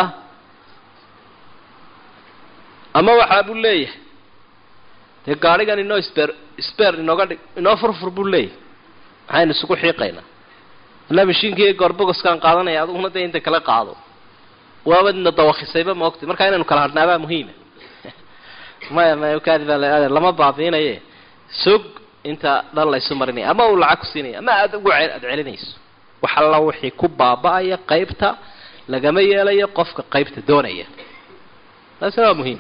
S2: ama waxaa buu leeyahay dee gaadhigan inoo sber sber inooga dhig inoo furfur buu leeyahay maxaynu isugu xiiqaynaa alla mashiinkii goorbogoskaan qaadanaya adiguna dee inta kala qaado waabadna dawakisayba maogtay markaa inaynu kala hadhnaabaa muhiima maya maya kaadiba lama baabiinaye sog inta dhan laysu marinaya ama uu lacag ku siinaya ama aada ugu aada celinayso wax alla wixii ku baaba-aya qaybta lagama yeelayo qofka qaybta doonaya taasina waa muhiim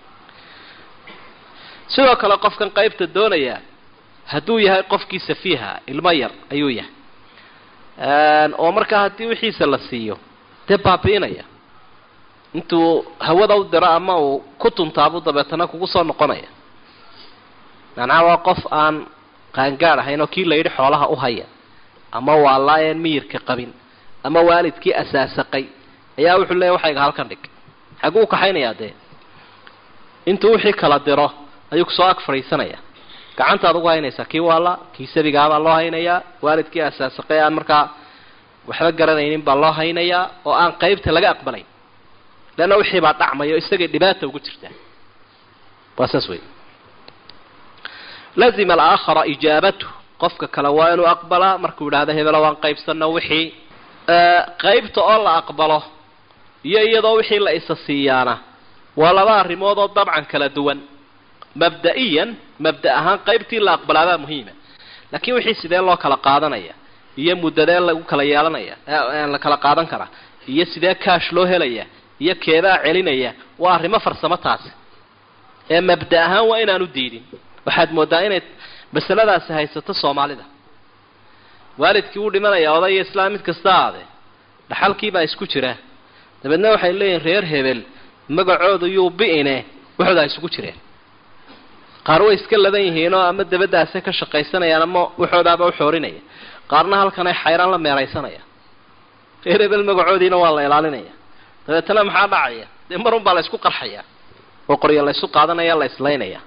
S2: sidoo kale qofkan qaybta doonaya hadduu yahay qofkii safiiha ilmo yar ayuu yahay oo markaa haddii wixiisa la siiyo dee baabi'inaya intuu hawada u diro ama uu ku tuntaabu dabeetana kugu soo noqonaya macnaha waa qof aan qaangaad ahayn oo kii la yidhi xoolaha u haya ama waa laayeen miyirka qabin ama waalidkii asaasaqay ayaa wuxuu leeyahy waxayga halkan dhig xagguu u kaxaynayaa dee intuu wixii kala diro ayuu kusoo ag fadhiisanaya gacantaad ugu haynaysaa kii waala kii sabigaabaa loo haynayaa waalidkii asaasaqay aan markaa waxba garanaynin baa loo haynayaa oo aan qaybta laga aqbalayn leanna wixii baa dhacmayo isagay dhibaata ugu jirtaa waa saas wey lazima alaakhara ijaabatu qofka kale waa inuu aqbalaa markuu yidhahdo hebelo waan qaybsano wixii qaybta oo la aqbalo iyo iyadoo wixii la isa siiyaana waa laba arrimood oo dabcan kala duwan mabda-iyan mabda ahaan qaybtii la aqbalaabaa muhiima laakiin wixii sidee loo kala qaadanaya iyo muddadee lagu kala yeelanaya la kala qaadan karaa iyo sidee kaash loo helaya iyo keebaa celinaya waa arrimo farsamo taasi ee mabda ahaan waa inaanu diidin waxaad moodaa inay masaladaasi haysato soomaalida waalidkii wuu dhimanaya odaya islaam mid kasta aade dhaxalkiibaa isku jira dabeedna waxay leeyihin reer hebel magacoodu yuu bi-ine waxooda ay isugu jireen qaar way iska ladan yihiinoo ama dabadaase ka shaqaysanayaan ama waxoodaaba uxoorinaya qaarna halkan ay xayraan la meeraysanaya reer hebel magacoodiina waa la ilaalinaya dabeetana maxaa dhacaya dee marun baa la ysku qarxaya oo qoryo la ysu qaadanaya la islaynaya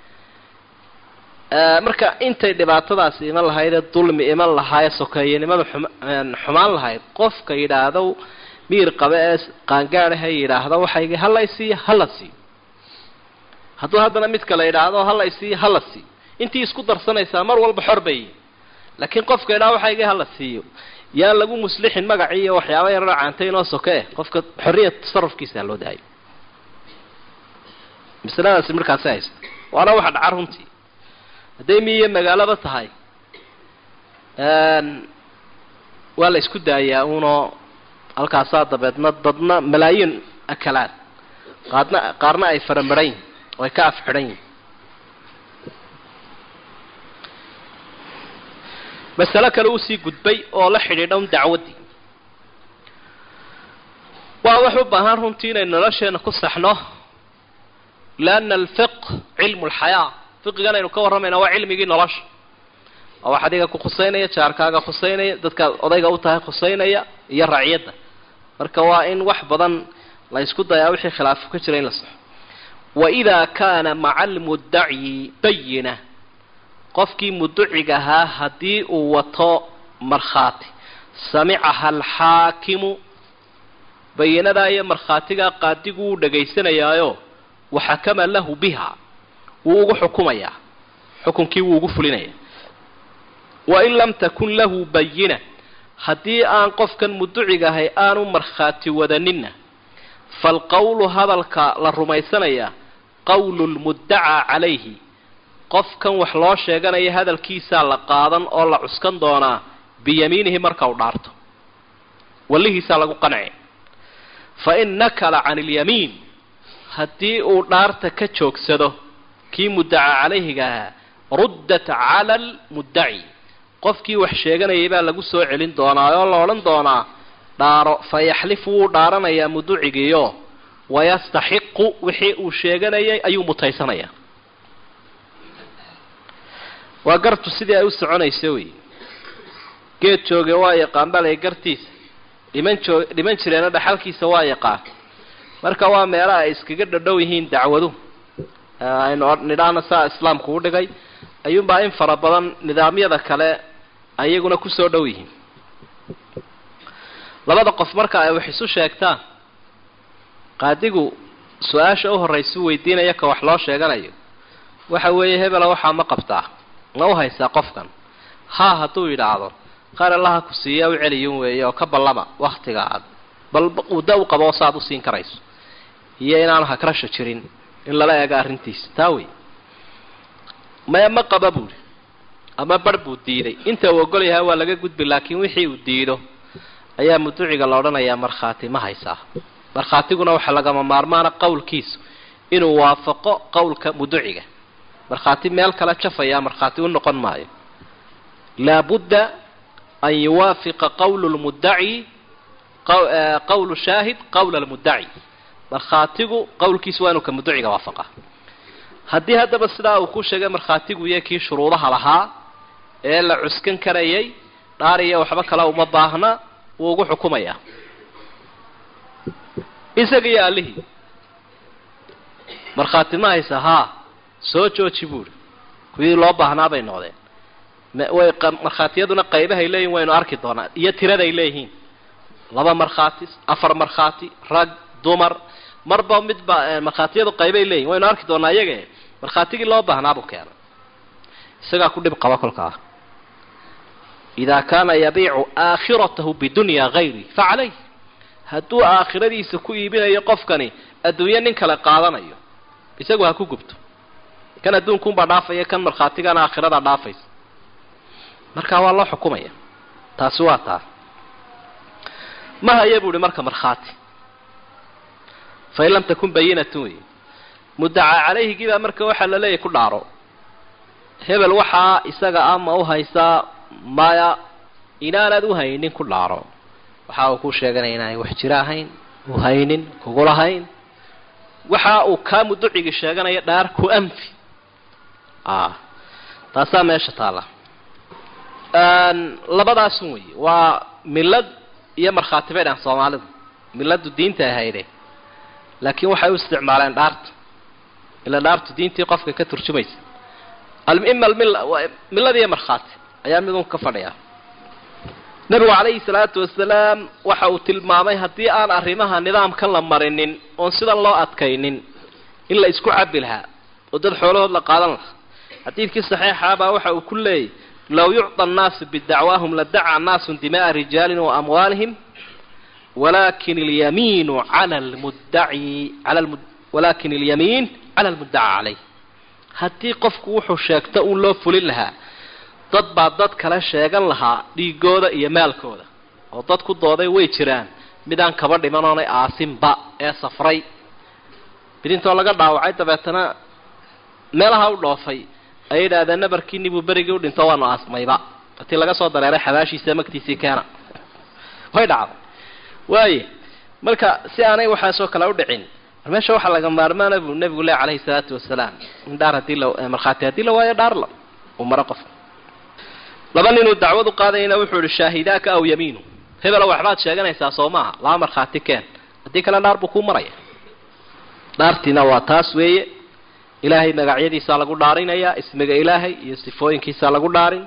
S2: marka intay dhibaatadaasi iman lahayd ee dulmi iman lahaa ee sokeeyanimada xumaan lahayd qofka yidhaahdo miir qabe ee qaangaadaha yidhaahdo waxaygi hala isiiyo hala siiyo hadduu haddana mid kale yidhaahdo hala isiiyo hala siiyo intii isku darsanaysaa mar walba xor bay laakiin qofka yidhahdo waxaygi hala siiyo yaan lagu muslixin magacii iyo waxyaaba yararo caantayn oo soke eh qofka xorriya tasarufkiisa loo daayo masaladaasi markaasi haysta waana waxa dhaca runtii hadday miiyo magaalaba tahay waa la isku daayaa unoo halkaasaa dabeedna dadna malaayiin akalaan qaadna qaarna ay faramarayn yihin oo ay ka af xidhan yihin masalo kale usii gudbay oo la xidhiidha un dacwaddii waa wax u baahan runtii inaynu nolosheena ku saxno lianna alfiq cilmu lxayaa fiqigan aynu ka warramayna waa cilmigii nolosha waa wax adiga ku khuseynaya jaarkaaga khuseynaya dadkaad odayga u tahay khuseynaya iyo raciyadda marka waa in wax badan la ysku dayaa wixii khilaafo ka jira in la saxo waidaa kaana maca almuddaci bayina qofkii muduciga ahaa haddii uu wato markhaati samicaha alxaakimu bayinadaa iyo markhaatigaa qaadigu wuu dhagaysanayaayo waxakama lahu biha wuu ugu xukumayaa xukunkii wuu ugu fulinaya wain lam takun lahu bayina haddii aan qofkan muduciga ahay aanu markhaati wadaninna falqowlu hadalka la rumaysanaya qowlu lmuddacaa calayhi qofkan wax loo sheeganaya hadalkiisaa la qaadan oo la cuskan doonaa biyamiinihi marka u dhaarto wallihiisaa lagu qanci fa in nakala can ilyamiin haddii uu dhaarta ka joogsado kii muddaca calayhiga ahaa ruddat cala almuddaci qofkii wax sheeganayay baa lagu soo celin doonaa oo la odhan doonaa dhaaro fa yaxlifu wuu dhaaranayaa muducigiiyo wayastaxiqu wixii uu sheeganayay ayuu mutaysanayaa waa gartu sidii ay u soconayso wey geed jooge waa yaqaan balay gartiisa dhiman joog dhiman jireena dhaxalkiisa waa yaqaan marka waa meelaha ay iskaga dhadhow yihiin dacwadu aynu nidhaahna saa islaamku u dhigay ayuunbaa in fara badan nidaamyada kale ayaguna kusoo dhow yihiin labada qof marka ay wax isu sheegtaan qaadigu su-aasha u horraysu weydiinaya ka wax loo sheeganayo waxa weeye hebela waxaa ma qabtaa ma u haysaa qofkan haa hadduu yidhaahdo qaar allaha ku siiya u celiyun weeye oo ka ballama waktiga aad bal muddo u qabo saaad usiin karayso iyo inaanu hakrasha jirin in lala eego arrintiisa taa wey maya ma qaba buuri ama bar buu diiday inta uu ogol yahay waa laga gudbi laakiin wixii uu diido ayaa muduciga la odhanayaa markhaati ma haysaa markhaatiguna waxaa lagama maarmaana qowlkiisu inuu waafaqo qowlka muduciga markhaati meel kale jafayaa markhaati u noqon maayo laabudda an yuwaafiqa qowlu lmuddaci qowlu shaahid qowla almuddaci markhaatigu qowlkiisu waa inuu ka muduciga waafaqa haddii haddaba sidaa uu ku sheegay markhaatigu iyo kii shuruudaha lahaa ee la cuskan karayay dhaariya waxba kale uma baahna wuu ugu xukumayaa isaga iyo allihii markhaati ma haysa haa soo jooji buuri kuwii loo baahnaa bay noqdeen way markhaatiyaduna qaybahay leeyihin waynu arki doonaa iyo tiraday leeyihiin laba markhaati afar markhaati rag dumar marba midba markhaatiyadu qaybay leeyihin waynu arki doonaa iyaga markhaatigii loo baahnaabuu keenay isagaa ku dhib qaba kolkaa idaa kaana yabiicu aakhiratahu bidunya hayri fa calayh hadduu aakhiradiisa ku iibinayo qofkani adduunyo nin kale qaadanayo isagu ha ku gubto kan adduunkuunbaa dhaafaya kan markhaatigana aakhiradaa dhaafaysa markaa waa loo xukumaya taasi waa taa ma haya bu uhi marka markhaati fain lam takun bayinatun wey muddacaa calayhigiibaa marka waxaa la leeyahy ku dhaaro hebel waxaa isaga ama u haysaa maya inaanaad u haynin ku dhaaro waxa uu ku sheeganaya inaanay wax jiro ahayn u haynin kugulahayn waxa uu kaa muducigi sheeganaya dhaar ku anfi a taasaa meesha taalla labadaasun wey waa milad iyo markhaati bay dhahan soomaalidu miladu diinta ahayde laakiin waxay u isticmaaleen dhaarta ila dhaartu diintii qofka ka turjumaysa ima milada iyo markhaati ayaa midun ka fadhiya nabigu calayhi salaatu wasalaam waxa uu tilmaamay haddii aan arrimaha nidaamkan la marinin oon sidan loo adkaynin in la isku cabi lahaa oo dad xoolahood la qaadan lahaa xadiidkii saxiixaabaa waxa uu ku leeyay low yucطa annaasu bidacwaahum ladaca naasu dima'a rijaalin wa amwaalihim walakin اlyamiinu cala lmuddaci ala walakin اlyamiin cala almuddaca calayh haddii qofku wuxuu sheegto uun loo fulin lahaa dad baa dad kale sheegan lahaa dhiigooda iyo maalkooda oo dad ku dooday way jiraan midaan kaba dhiman oonay aasinba ee safray bidintoo laga dhaawacay dabeetana meelaha u dhoofay ayay yidhaahdeen nabarkiini buu berigii u dhinto waanu aasmayba hatii laga soo dareeray xabaashiisa magtiisii keena way dhacday waaye marka si aanay waxaasoo kale u dhicin mar meesha waxaa laga maarmaana buu nabigu leh calayhi salaatu wasalaam in dhaar hadii la markhaati haddii la waayo dhaar la uu maro qof laba ninuu dacwad u qaadayna wuxuu ihi shaahidaaka aw yamiinu hebelo waxbaad sheeganaysaa soo maaha laba markhaati keen haddii kale dhaar buu kuu maraya dhaartiina waa taas weeye ilaahay magacyadiisaa lagu dhaarinayaa ismiga ilaahay iyo sifooyinkiisaa lagu dhaarin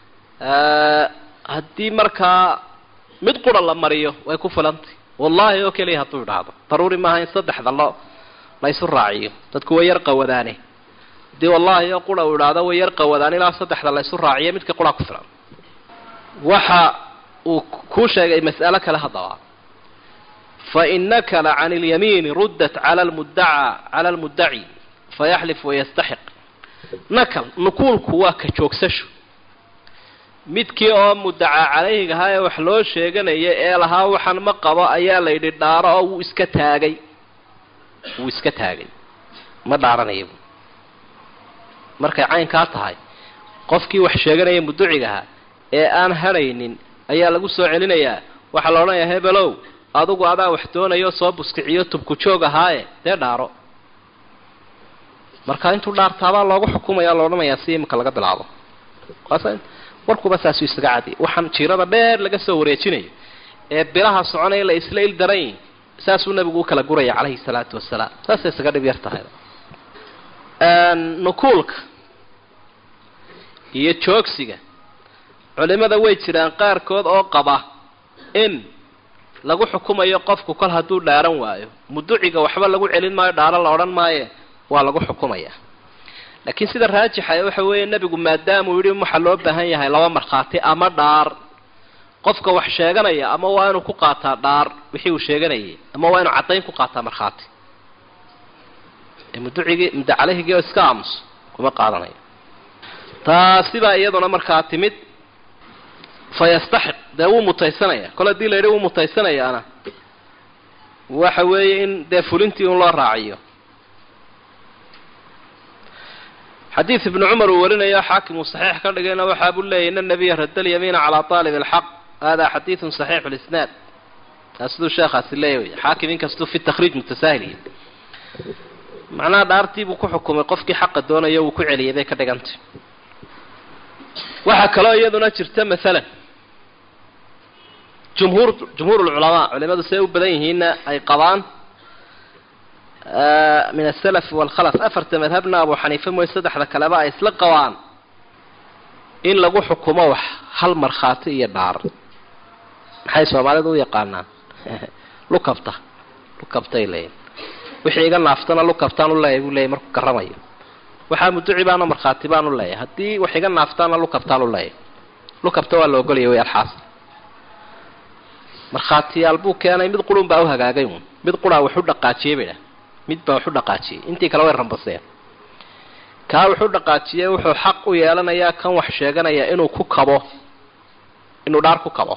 S2: haddii markaa mid qura la mariyo way ku filantay wallahi oo keliya hadduu idhaahdo daruuri maaha in saddexda lo la ysu raaciyo dadku way yar qawadaane haddii wallahi oo qura uu idhaahdo way yar qawadaan ilaa saddexda la ysu raaciyo midka qura ku filan waxa uu kuu sheegay mas'alo kale haddaba fain nakala can اlyamiini ruddat cala lmuddaca cala lmuddaci fayaxlif wayastaxiq nakal nukuulku waa ka joogsasho midkii oo muddacaa calayhiga ahaa ee wax loo sheeganaya ee lahaa waxaan ma qabo ayaa la yidhi dhaaro oo wuu iska taagay wuu iska taagay ma dhaaranayo markay caynkaa tahay qofkii wax sheeganaya muduciga ahaa ee aan hadhaynin ayaa lagu soo celinayaa waxaa la odhanayaa hebelow adugu adaa wax doonayo soo buskiciyo tubku joog ahaaye dee dhaaro marka intuu dhaartaabaa loogu xukumaya la odhanayaa si imika laga bilaabo warkuba saasuu isaga cadi waxaan jiirada dheer laga soo wareejinayo ee bilaha soconaya la isla il daran yihin saasuu nabigu u kala guraya calayhi salaatu wasalaam saasay isaga dhib yar tahay nukuulka iyo joogsiga culimada way jiraan qaarkood oo qaba in lagu xukumayo qofku kol hadduu dhaaran waayo muduciga waxba lagu celin maayo dhaaro la odhan maaye waa lagu xukumaya laakiin sida raajixa waxa weeye nebigu maadaamuu yidhi waxaa loo baahan yahay laba markhaati ama dhaar qofka wax sheeganaya ama waa inuu ku qaataa dhaar wixii uu sheeganayay ama waa inuu caddayn ku qaataa markhaati muducigii muddo calehigii oo iska aamuso kuma qaadanayo taasi baa iyaduna markaa timid fa yastaxiq dee wuu mutaysanaya kol haddii la yidhi wuu mutaysanayaana waxa weeye in dee fulintii un loo raaciyo xadiid ibnu cumar uu warinayo xaakim uu saxiix ka dhigayna waxaa buu leeyay ina nabiya radda alyamiina calaa aalib alxaq hada xadiidun saxiixu lisnaad taa siduu sheekhaasi leeyahy xaakim inkastuu fi takhriij mutasaahiliya macnaha dhaartii buu ku xukumay qofkii xaqa doonayo wuu ku celiyay bay ka dhigantay waxaa kaloo iyaduna jirta maalan jumhuur jumhuur ulculamaa culimadu siday u badan yihiinna ay qabaan min asalafi waalkhalaf afarta madhabna abu xaniife mooy saddexda kaleba ay isla qabaan in lagu xukumo wax hal markhaati iyo dhaar maxay soomaalidu u yaqaanaan lukabta lukabtay leeyiin wixii iga naaftana lukabtaan u leeyahy buu leeyahy markuu garamayo waxaa muduci baana markhaati baan u leeyahay haddii wax iga naaftaana lukabtaan u leeyahay lukabta waa la ogolaya way alxaas markhaatiyaal buu keenay mid qurun baa u hagaagay uun mid quraa waxu dhaqaajiyey bay dhah mid baa waxu dhaqaajiyey intii kale way rambaseen kaa wuxuu dhaqaajiyey wuxuu xaq u yeelanayaa kan wax sheeganaya inuu ku kabo inuu dhaar ku kabo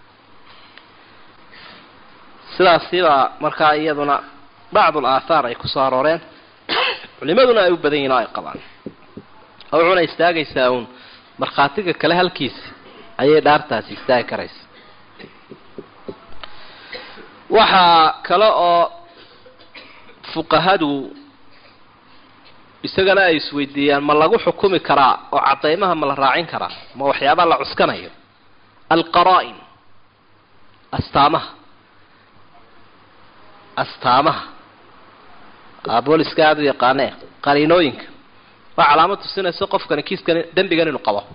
S2: sidaasibaa markaa iyaduna bacdul aathaar ay kusoo arooreen culimaduna ay u badan yihin oo ay qabaan oo wuxuna istaagaysaa uun markhaatiga kale halkiisi ayay dhaartaasi istaagi karaysa waxaa kale oo fuqahadu isagana ay isweydiiyaan ma lagu xukumi karaa oo cadaymaha ma la raacin karaa ma waxyaabaa la cuskanayo alqaraa-in astaamaha astaamaha booliska aada u yaqaanee qariinooyinka waa calaamad tusinaysa qofkani kiiskan dembigan inuu qabo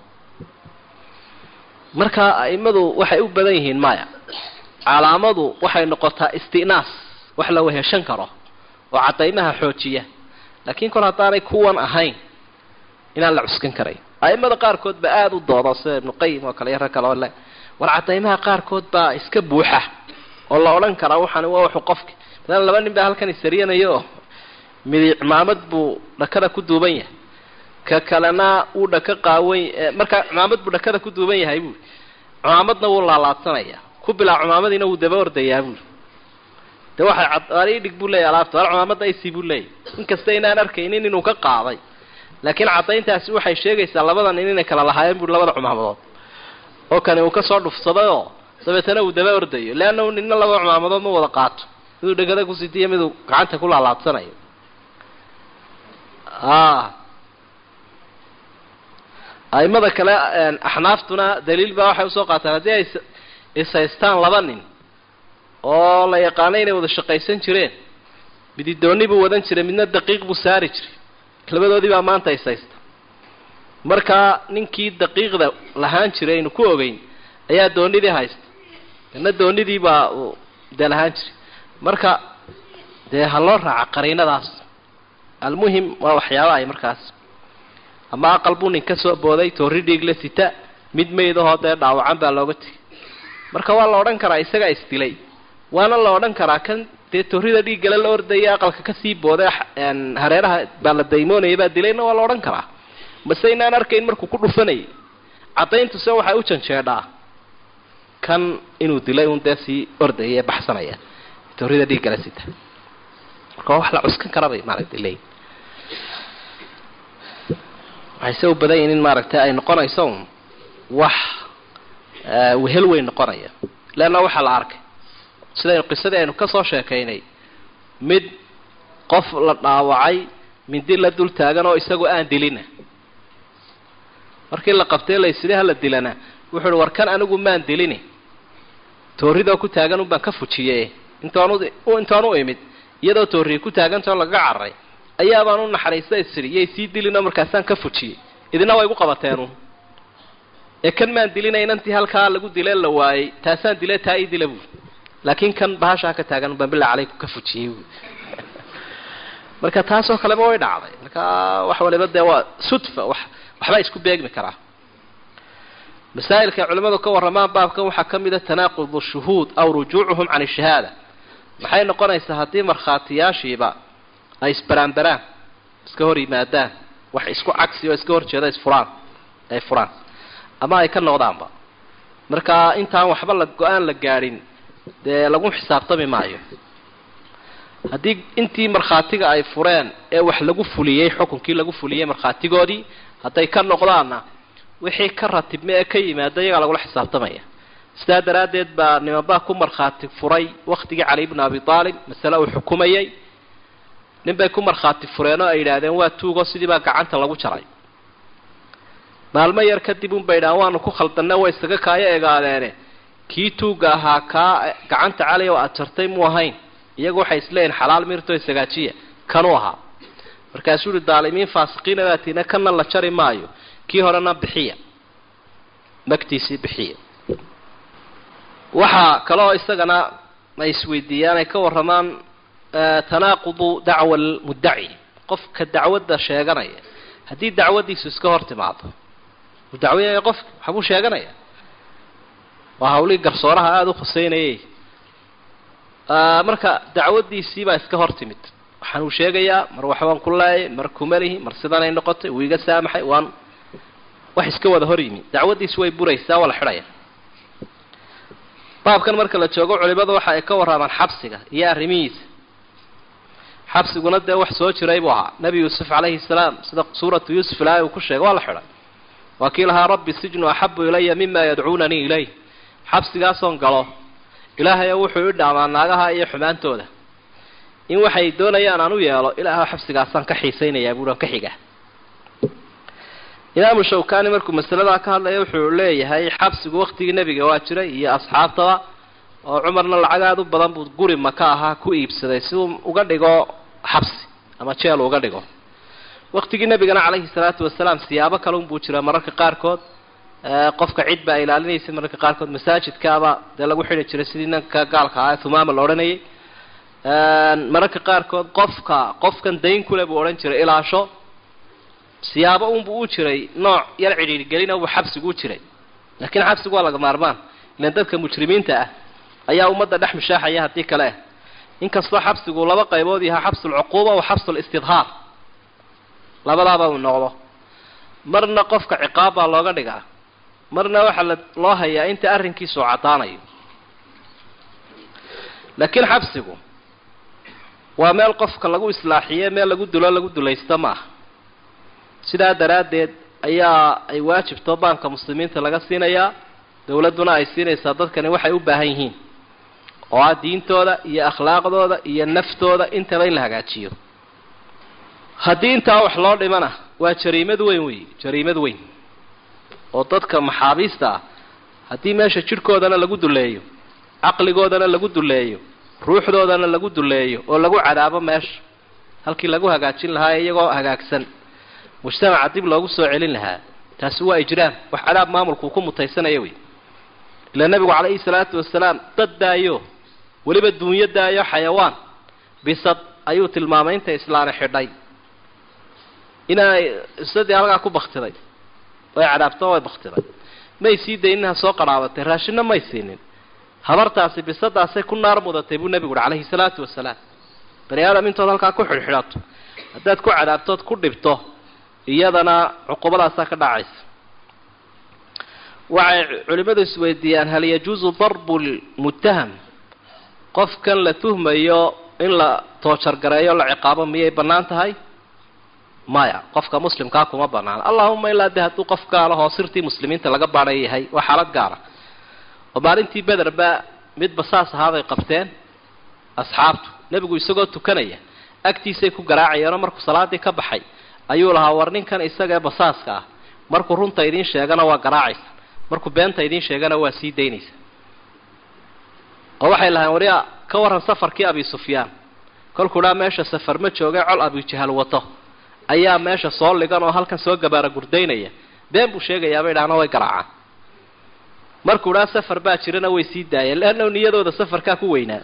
S2: marka a'imadu waxay u badan yihiin maya calaamadu waxay noqotaa istinaas wax la weheshan karo oo cadaymaha xoojiya laakiin kor haddaanay kuwan ahayn inaan la cuskan karayn a'imada qaarkood ba aada u doodo sida ibnu qayim oo kale iyo rag kale oo le war cadaymaha qaarkood baa iska buuxa oo la odhan karaa waxani waa wuxuu qofki masalan laba nin baa halkan isariyanayo oo midi cimaamad buu dhakada ku duuban yahay ka kalena wuu dhaka qaawan markaa cimaamad buu dhakada ku duuban yahay buuri cimaamadna wuu laalaadsanaya ku bilaa cimaamadiina wuu daba ordayaa buuri de waxay cad idhig buu leeyahy alaabta al cimaamada ac buu leeyahy inkasta inaan arkaynin inuu ka qaaday laakiin caddayntaasi waxay sheegaysaa labada nin inay kala lahaayeen buuri labada cimaamadood oo kani uu kasoo dhufsaday oo dabeetana uu daba ordayo leanna u nina laba cimaamadood ma wada qaato miduu dhegada ku sitiyo miduu gacanta ku laalaadsanayo aimada kale axnaaftuna daliil baa waxay usoo qaataan haddii ay ishaystaan laba nin oo la yaqaano inay wada shaqaysan jireen mididooni buu wadan jiray midna daqiiq buu saari jiray labadoodii baa maanta ishaysta markaa ninkii daqiiqda lahaan jiray aynu ku ogeyn ayaa doonidii haysta kana doonidii baa uu dee lahaan jiray marka dee ha loo raaca qariinadaas almuhim waa waxyaaba ay markaas ama aqal buu nin ka soo booday toori dhiigle sita mid maydahoo dee dhaawacan baa looga tegay marka waa la odhan karaa isagaa isdilay waana la odhan karaa kan dee toorida dhiiggale la ordaya aqalka kasii booday hareeraha baa la daymoonaya baa dilayna waa la odhan karaa mase inaan arkayn markuu ku dhufanayay cadayntuse waxay u janjeedhaa kan inuu dilay un dee sii ordaya ee baxsanaya toorida dhiiggale sita marka waa wax la cuskan kara bay maaragtay leeyiin waxay se u badan yihin in maaragtay ay noqonayso un wax wehel weyn noqonaya leanna waxaa la arkay sidaynu qisadii aynu kasoo sheekaynay mid qof la dhaawacay mindi la dul taagan oo isagoo aan dilina markii la qabtay laysida hala dilana wuxu uhi war kan anigu maan dilini tooridoo ku taagan un baan ka fujiye intaan intaan u imid iyadoo tooriyi ku taagantao lagaga cararay ayaabaan u naxariista isiri yay sii dilino markaasaan ka fujiyey idina way igu qabateenun ee kan maan dilina inantii halkaa lagu dile la waayey taasaan dile taa ii dila buuri laakiin kan bahashaa ka taagan baan bilaa calayku ka fujiyey buuri marka taasoo kaleba way dhacday marka wax waliba dee waa sudfa wax waxbaa isku beegmi karaa masaa'ilka culimmadu ka warramaan baabkan waxaa ka mid a tanaaqudu shuhuud aw rujuucuhum can ishahaada maxay noqonaysaa haddii markhaatiyaashiiba ay isbaraanbaraan iska hor yimaadaan wax isku cagsi oo iska horjeeda isfuraan ay furaan ama ay ka noqdaanba marka intaan waxba la go-aan la gaadhin dee lagu xisaabtami maayo haddii intii markhaatiga ay fureen ee wax lagu fuliyey xukunkii lagu fuliyey markhaatigoodii hadday ka noqdaanna wixii ka ratibma ee ka yimaada iyagaa lagula xisaabtamaya sidaa daraaddeed baa nimanbaa ku markhaati furay waktigii cali bnu abi aalib masale uu xukumayay nin bay ku markhaati fureen oo ay yidhaahdeen waa tuugo sidii baa gacanta lagu jaray maalmo yar kadib unbay yidhahan waanu ku khaldanna way isaga kaayo egaadeene kii tuugga ahaa kaa gacanta cali oo aad jartay mu ahayn iyagu waxay isleeyihin xalaal mirto isagaajiya kanuu ahaa markaasuu uhi daalimiin faasiqiina baatiina kana la jari maayo kii horena bixiya magtiisii bixiya waxaa kaloo isagana ay isweydiiyaan ay ka warramaan tanaaqudu dacwa almuddaci qofka dacwadda sheeganaya haddii dacwaddiisu iska hor timaado uu dacweyaya qofka waxbuu sheeganaya waa hawlihii garsooraha aada u khuseynayay marka dacwaddiisii baa iska hor timid waxaan uu sheegayaa mar waxbaan ku leeyay mar kumalihi mar sidanay noqotay wuu iga saamaxay waan wax iska wada hor yimi dacwaddiisi way buraysaa waa la xidhaya baabkan marka la joogo culimadu waxa ay ka warramaan xabsiga iyo arrimihiisa xabsiguna dee wax soo jiray buu ahaa nebi yuusuf calayhi salaam sida suuratu yuusuf ilaahay uu ku sheegay waa la xidhay waa kii lahaa rabbi sijnu axabu ilaya mima yadcuunanii ilayh xabsigaasoon galo ilaahay wuxuu i dhaamaa naagaha iyo xumaantooda in waxay doonayaan aan u yeelo ilaah xabsigaasaan ka xiisaynayaa buuhi aan ka xiga imaamu shawkani markuu masaladaa ka hadlaya wuxuu leeyahay xabsigu waktigii nebiga waa jiray iyo asxaabtaba oo cumarna lacag aada u badan buu guri maka ahaa ku iibsaday si uu uga dhigo xabsi ama jeel uga dhigo waktigii nebigana calayhi salaatu wasalaam siyaabo kale unbuu jira mararka qaarkood qofka cid baa ilaalinaysa mararka qaarkood masaajidkaaba dee lagu xidhi jiray sidii nanka gaalka ahaa ee humaama la odhanayay mararka qaarkood qofka qofkan dayn kule buu odhan jiray ilaasho siyaabo unbuu u jiray nooc yar cidhiirgelina buu xabsigu u jiray laakiin xabsigu waa laga maarmaan ilan dadka mujrimiinta ah ayaa ummadda dhex mushaaxaya haddii kale ah inkastoo xabsigu laba qaybood yahaa xabsulcuquuba wa xabsulistidhaar labadaaba uu noqdo marna qofka ciqaab baa looga dhigaa marna waxaa la loo hayaa inta arrinkiisu caddaanayo laakiin xabsigu waa meel qofka lagu islaaxiye meel lagu dulo lagu dulaysto ma aha sidaa daraaddeed ayaa ay waajibto baanka muslimiinta laga siinayaa dowladduna ay siinaysaa dadkani waxay u baahan yihiin oo ah diintooda iyo akhlaaqdooda iyo naftooda intaba in la hagaajiyo haddii intaa wax loo dhimana waa jariimad weyn wey jariimad weyn oo dadka maxaabiista ah haddii meesha jidhkoodana lagu duleeyo caqligoodana lagu duleeyo ruuxdoodana lagu duleeyo oo lagu cadaabo meesha halkii lagu hagaajin lahaa iyagoo hagaagsan mujtamaca dib loogu soo celin lahaa taasi waa ijraam wax cadaab maamulkuu ku mutaysanaya wey ilaa nebigu calayhi salaatu wasalaam dad daayo weliba duunyo daayo xayawaan bisad ayuu tilmaamay inta islaana xidhay inay isadii halkaa ku baktiday way cadaabto way baktiday may sii dayninha soo qarhaabatay raashinna may siinin habartaasi bisadaasay ku naar mudatay buu nebigu uhi calayhi salaatu wasalaam bani aadam intood halkaa ku xidhxidhato haddaad ku cadaabtood ku dhibto iyadana cuqubadaasaa ka dhacaysa waxay culimmadu isweydiiyaan hal yajuusu darbu lmuttaham qofkan la tuhmayo in la toojargareeyo la ciqaabo miyay bannaan tahay maya qofka muslimkaa kuma banaana allahuma ilaa de hadduu qof gaala hoo sirtii muslimiinta laga baadhay yahay waa xaalad gaara oo maalintii bederba mid basaas ahaaday qabteen asxaabtu nebigu isagoo tukanaya agtiisay ku garaacayeenoo markuu salaadii ka baxay ayuu lahaa war ninkan isaga ee basaaska ah markuu runta idiin sheegana waa garaacaysa markuu beenta idiin sheegana waa sii daynaysa oo waxay lahayn warya ka warran safarkii abi sufyaan kolkuu dhaa meesha safar ma joogay col abujahal wato ayaa meesha soo ligan oo halkan soo gabaara gurdaynaya been buu sheegayaabay idhaahna way garaacaan markuu dhaa safar baa jirana way sii daayeen leanna niyadooda safarkaa ku weynaa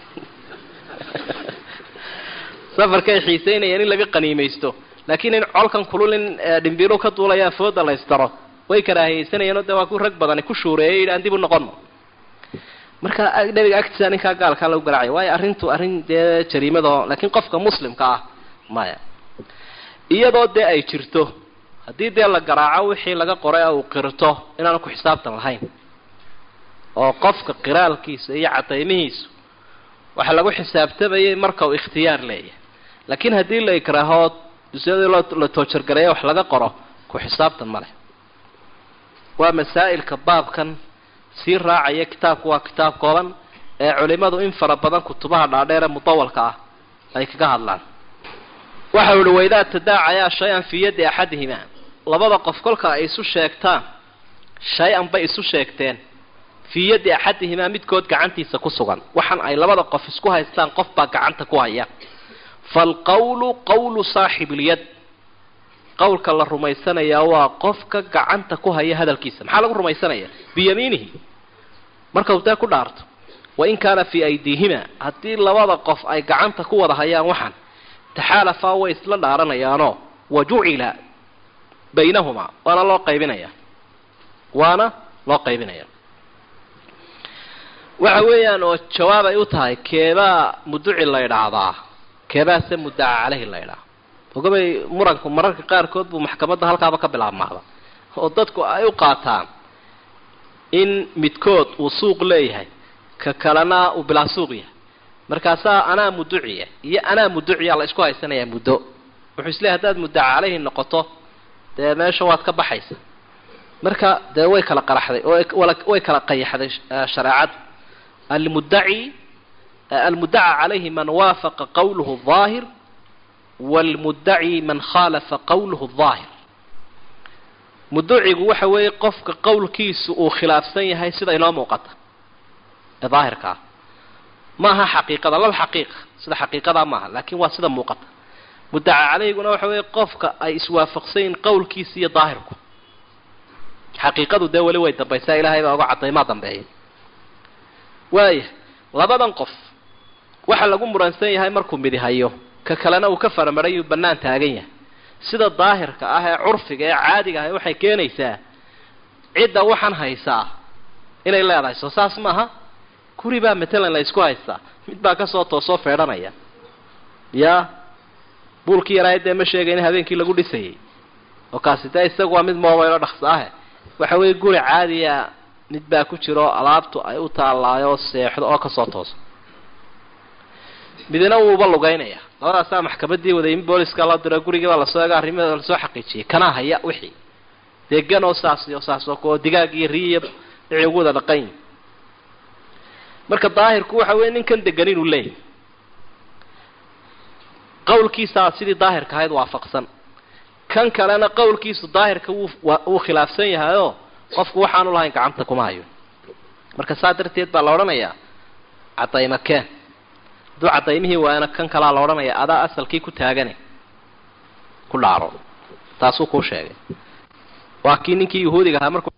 S2: safarkay xiisaynayeen in laga qaniimaysto laakiin in colkan kulul in dhimbiilu ka duulayaan fooda la ysdaro way karaahiyeysanayeenoo dee waa ku rag badani ku shuureeyay yidhi aan dib u noqono marka nebiga agtiisa ninkaa gaalkaa lagu garaacaya waayo arrintu arrin dee jariimadaho laakiin qofka muslimka ah maya iyadoo dee ay jirto haddii dee la garaaco wixii laga qoray uu qirto inaanu ku xisaabtan lahayn oo qofka qiraalkiisa iyo cadaymihiisu waxaa lagu xisaabtamayay marka uu ikhtiyaar leeyahay laakiin haddii la ikraahood dusyadii loo la toojargareeya wax laga qoro ku xisaabtan ma leh waa masaa'ilka baabkan sii raacaya kitaabku waa kitaab kooban ee culimadu in fara badan kutubaha dhaadheer ee mudawalka ah ay kaga hadlaan waxau ihi waidaa tadaacayaa shay-an fii yaddi axadihima labada qof kolka ay isu sheegtaan shay-an bay isu sheegteen fii yaddi axadihimaa midkood gacantiisa ku sugan waxaan ay labada qof isku haystaan qof baa gacanta ku haya faalqawlu qawlu saaxibilyad qowlka la rumaysanayaa waa qofka gacanta ku haya hadalkiisa maxaa lagu rumaysanaya biyamiinihi markau dee ku dhaarto wain kaana fii aydiihima haddii labada qof ay gacanta ku wada hayaan waxaan taxaalafaa way isla dhaaranayaanoo wa jucila baynahumaa waana loo qaybinaya waana loo qaybinaya waxa weeyaan oo jawaab ay u tahay keebaa muduci la ydhaahdaa keebaase muddaca caleyhi la ydhaha ogabay muranku mararka qaarkood buu maxkamadda halkaaba ka bilaabmaada oo dadku ay u qaataan in midkood uu suuq leeyahay ka kalena uu bilaa suuq yahay markaasaa anaa muduciya iyo anaa muduciya la isku haysanayaa muddo wuxuu isleeyahy haddaad muddaca caleyhi noqoto dee meesha waad ka baxaysa marka dee way kala qaraxday oo way kala qayaxday shareecadu almuddaci almuddaca calayhi man waafaqa qawluhu daahir waalmuddaci man khaalafa qawluhu daahir muducigu waxa weeye qofka qowlkiisu uu khilaafsan yahay sida inoo muuqata ee daahirka ah maaha xaqiiqada laba xaqiiqa sida xaqiiqadaa maaha laakiin waa sida muuqata muddaca caleyhiguna waxa weeye qofka ay iswaafaqsan yihin qowlkiisa iyo daahirku xaqiiqadu dee weli way dambaysaa ilaahay baa oga cadaymaa dambeeya waaya labadan qof waxa lagu muransan yahay markuu midi hayo ka kalena uu ka faramarayuu bannaan taagan yahay sida daahirka ah ee curfiga ee caadiga ah waxay keenaysaa cidda waxaan haysaa inay leedahay soo saas maaha guri baa matalan la isku haystaa mid baa kasoo toosoo feedhanaya ya buulkii yaraa dee ma sheegayn habeenkii lagu dhisayay oo kaasi dee isagu waa mid moobaylo dhaqso ahe waxa weeye guri caadiya mid baa ku jiro alaabtu ay u taallaayo seexdo oo kasoo tooso midna wuuba lugaynaya labadaasaa maxkamadii wadaymi booliska la diro gurigii baa lasoo ega arrimaheeda lasoo xaqiijiyay kanaa haya wixii degan oo saas iyo saas oo kuo digaag iyo riiyo wixii ugu wada dhaqayn marka daahirku waxa weeye ninkan degan inuu leeyahy qawlkiisaa sidii daahirka ahayd waafaqsan kan kalena qowlkiisu daahirka wuu wuu khilaafsan yahayoo qofku waxaanu lahayn gacanta kuma hayo marka saa darteed baa la odhanayaa cadayma keen hadduu cadaymihii waayana kan kalaa la odhanaya adaa asalkii ku taagane ku dhaaro taasuu kuu sheegay waa kii ninkii yahuudiga ahaa markuu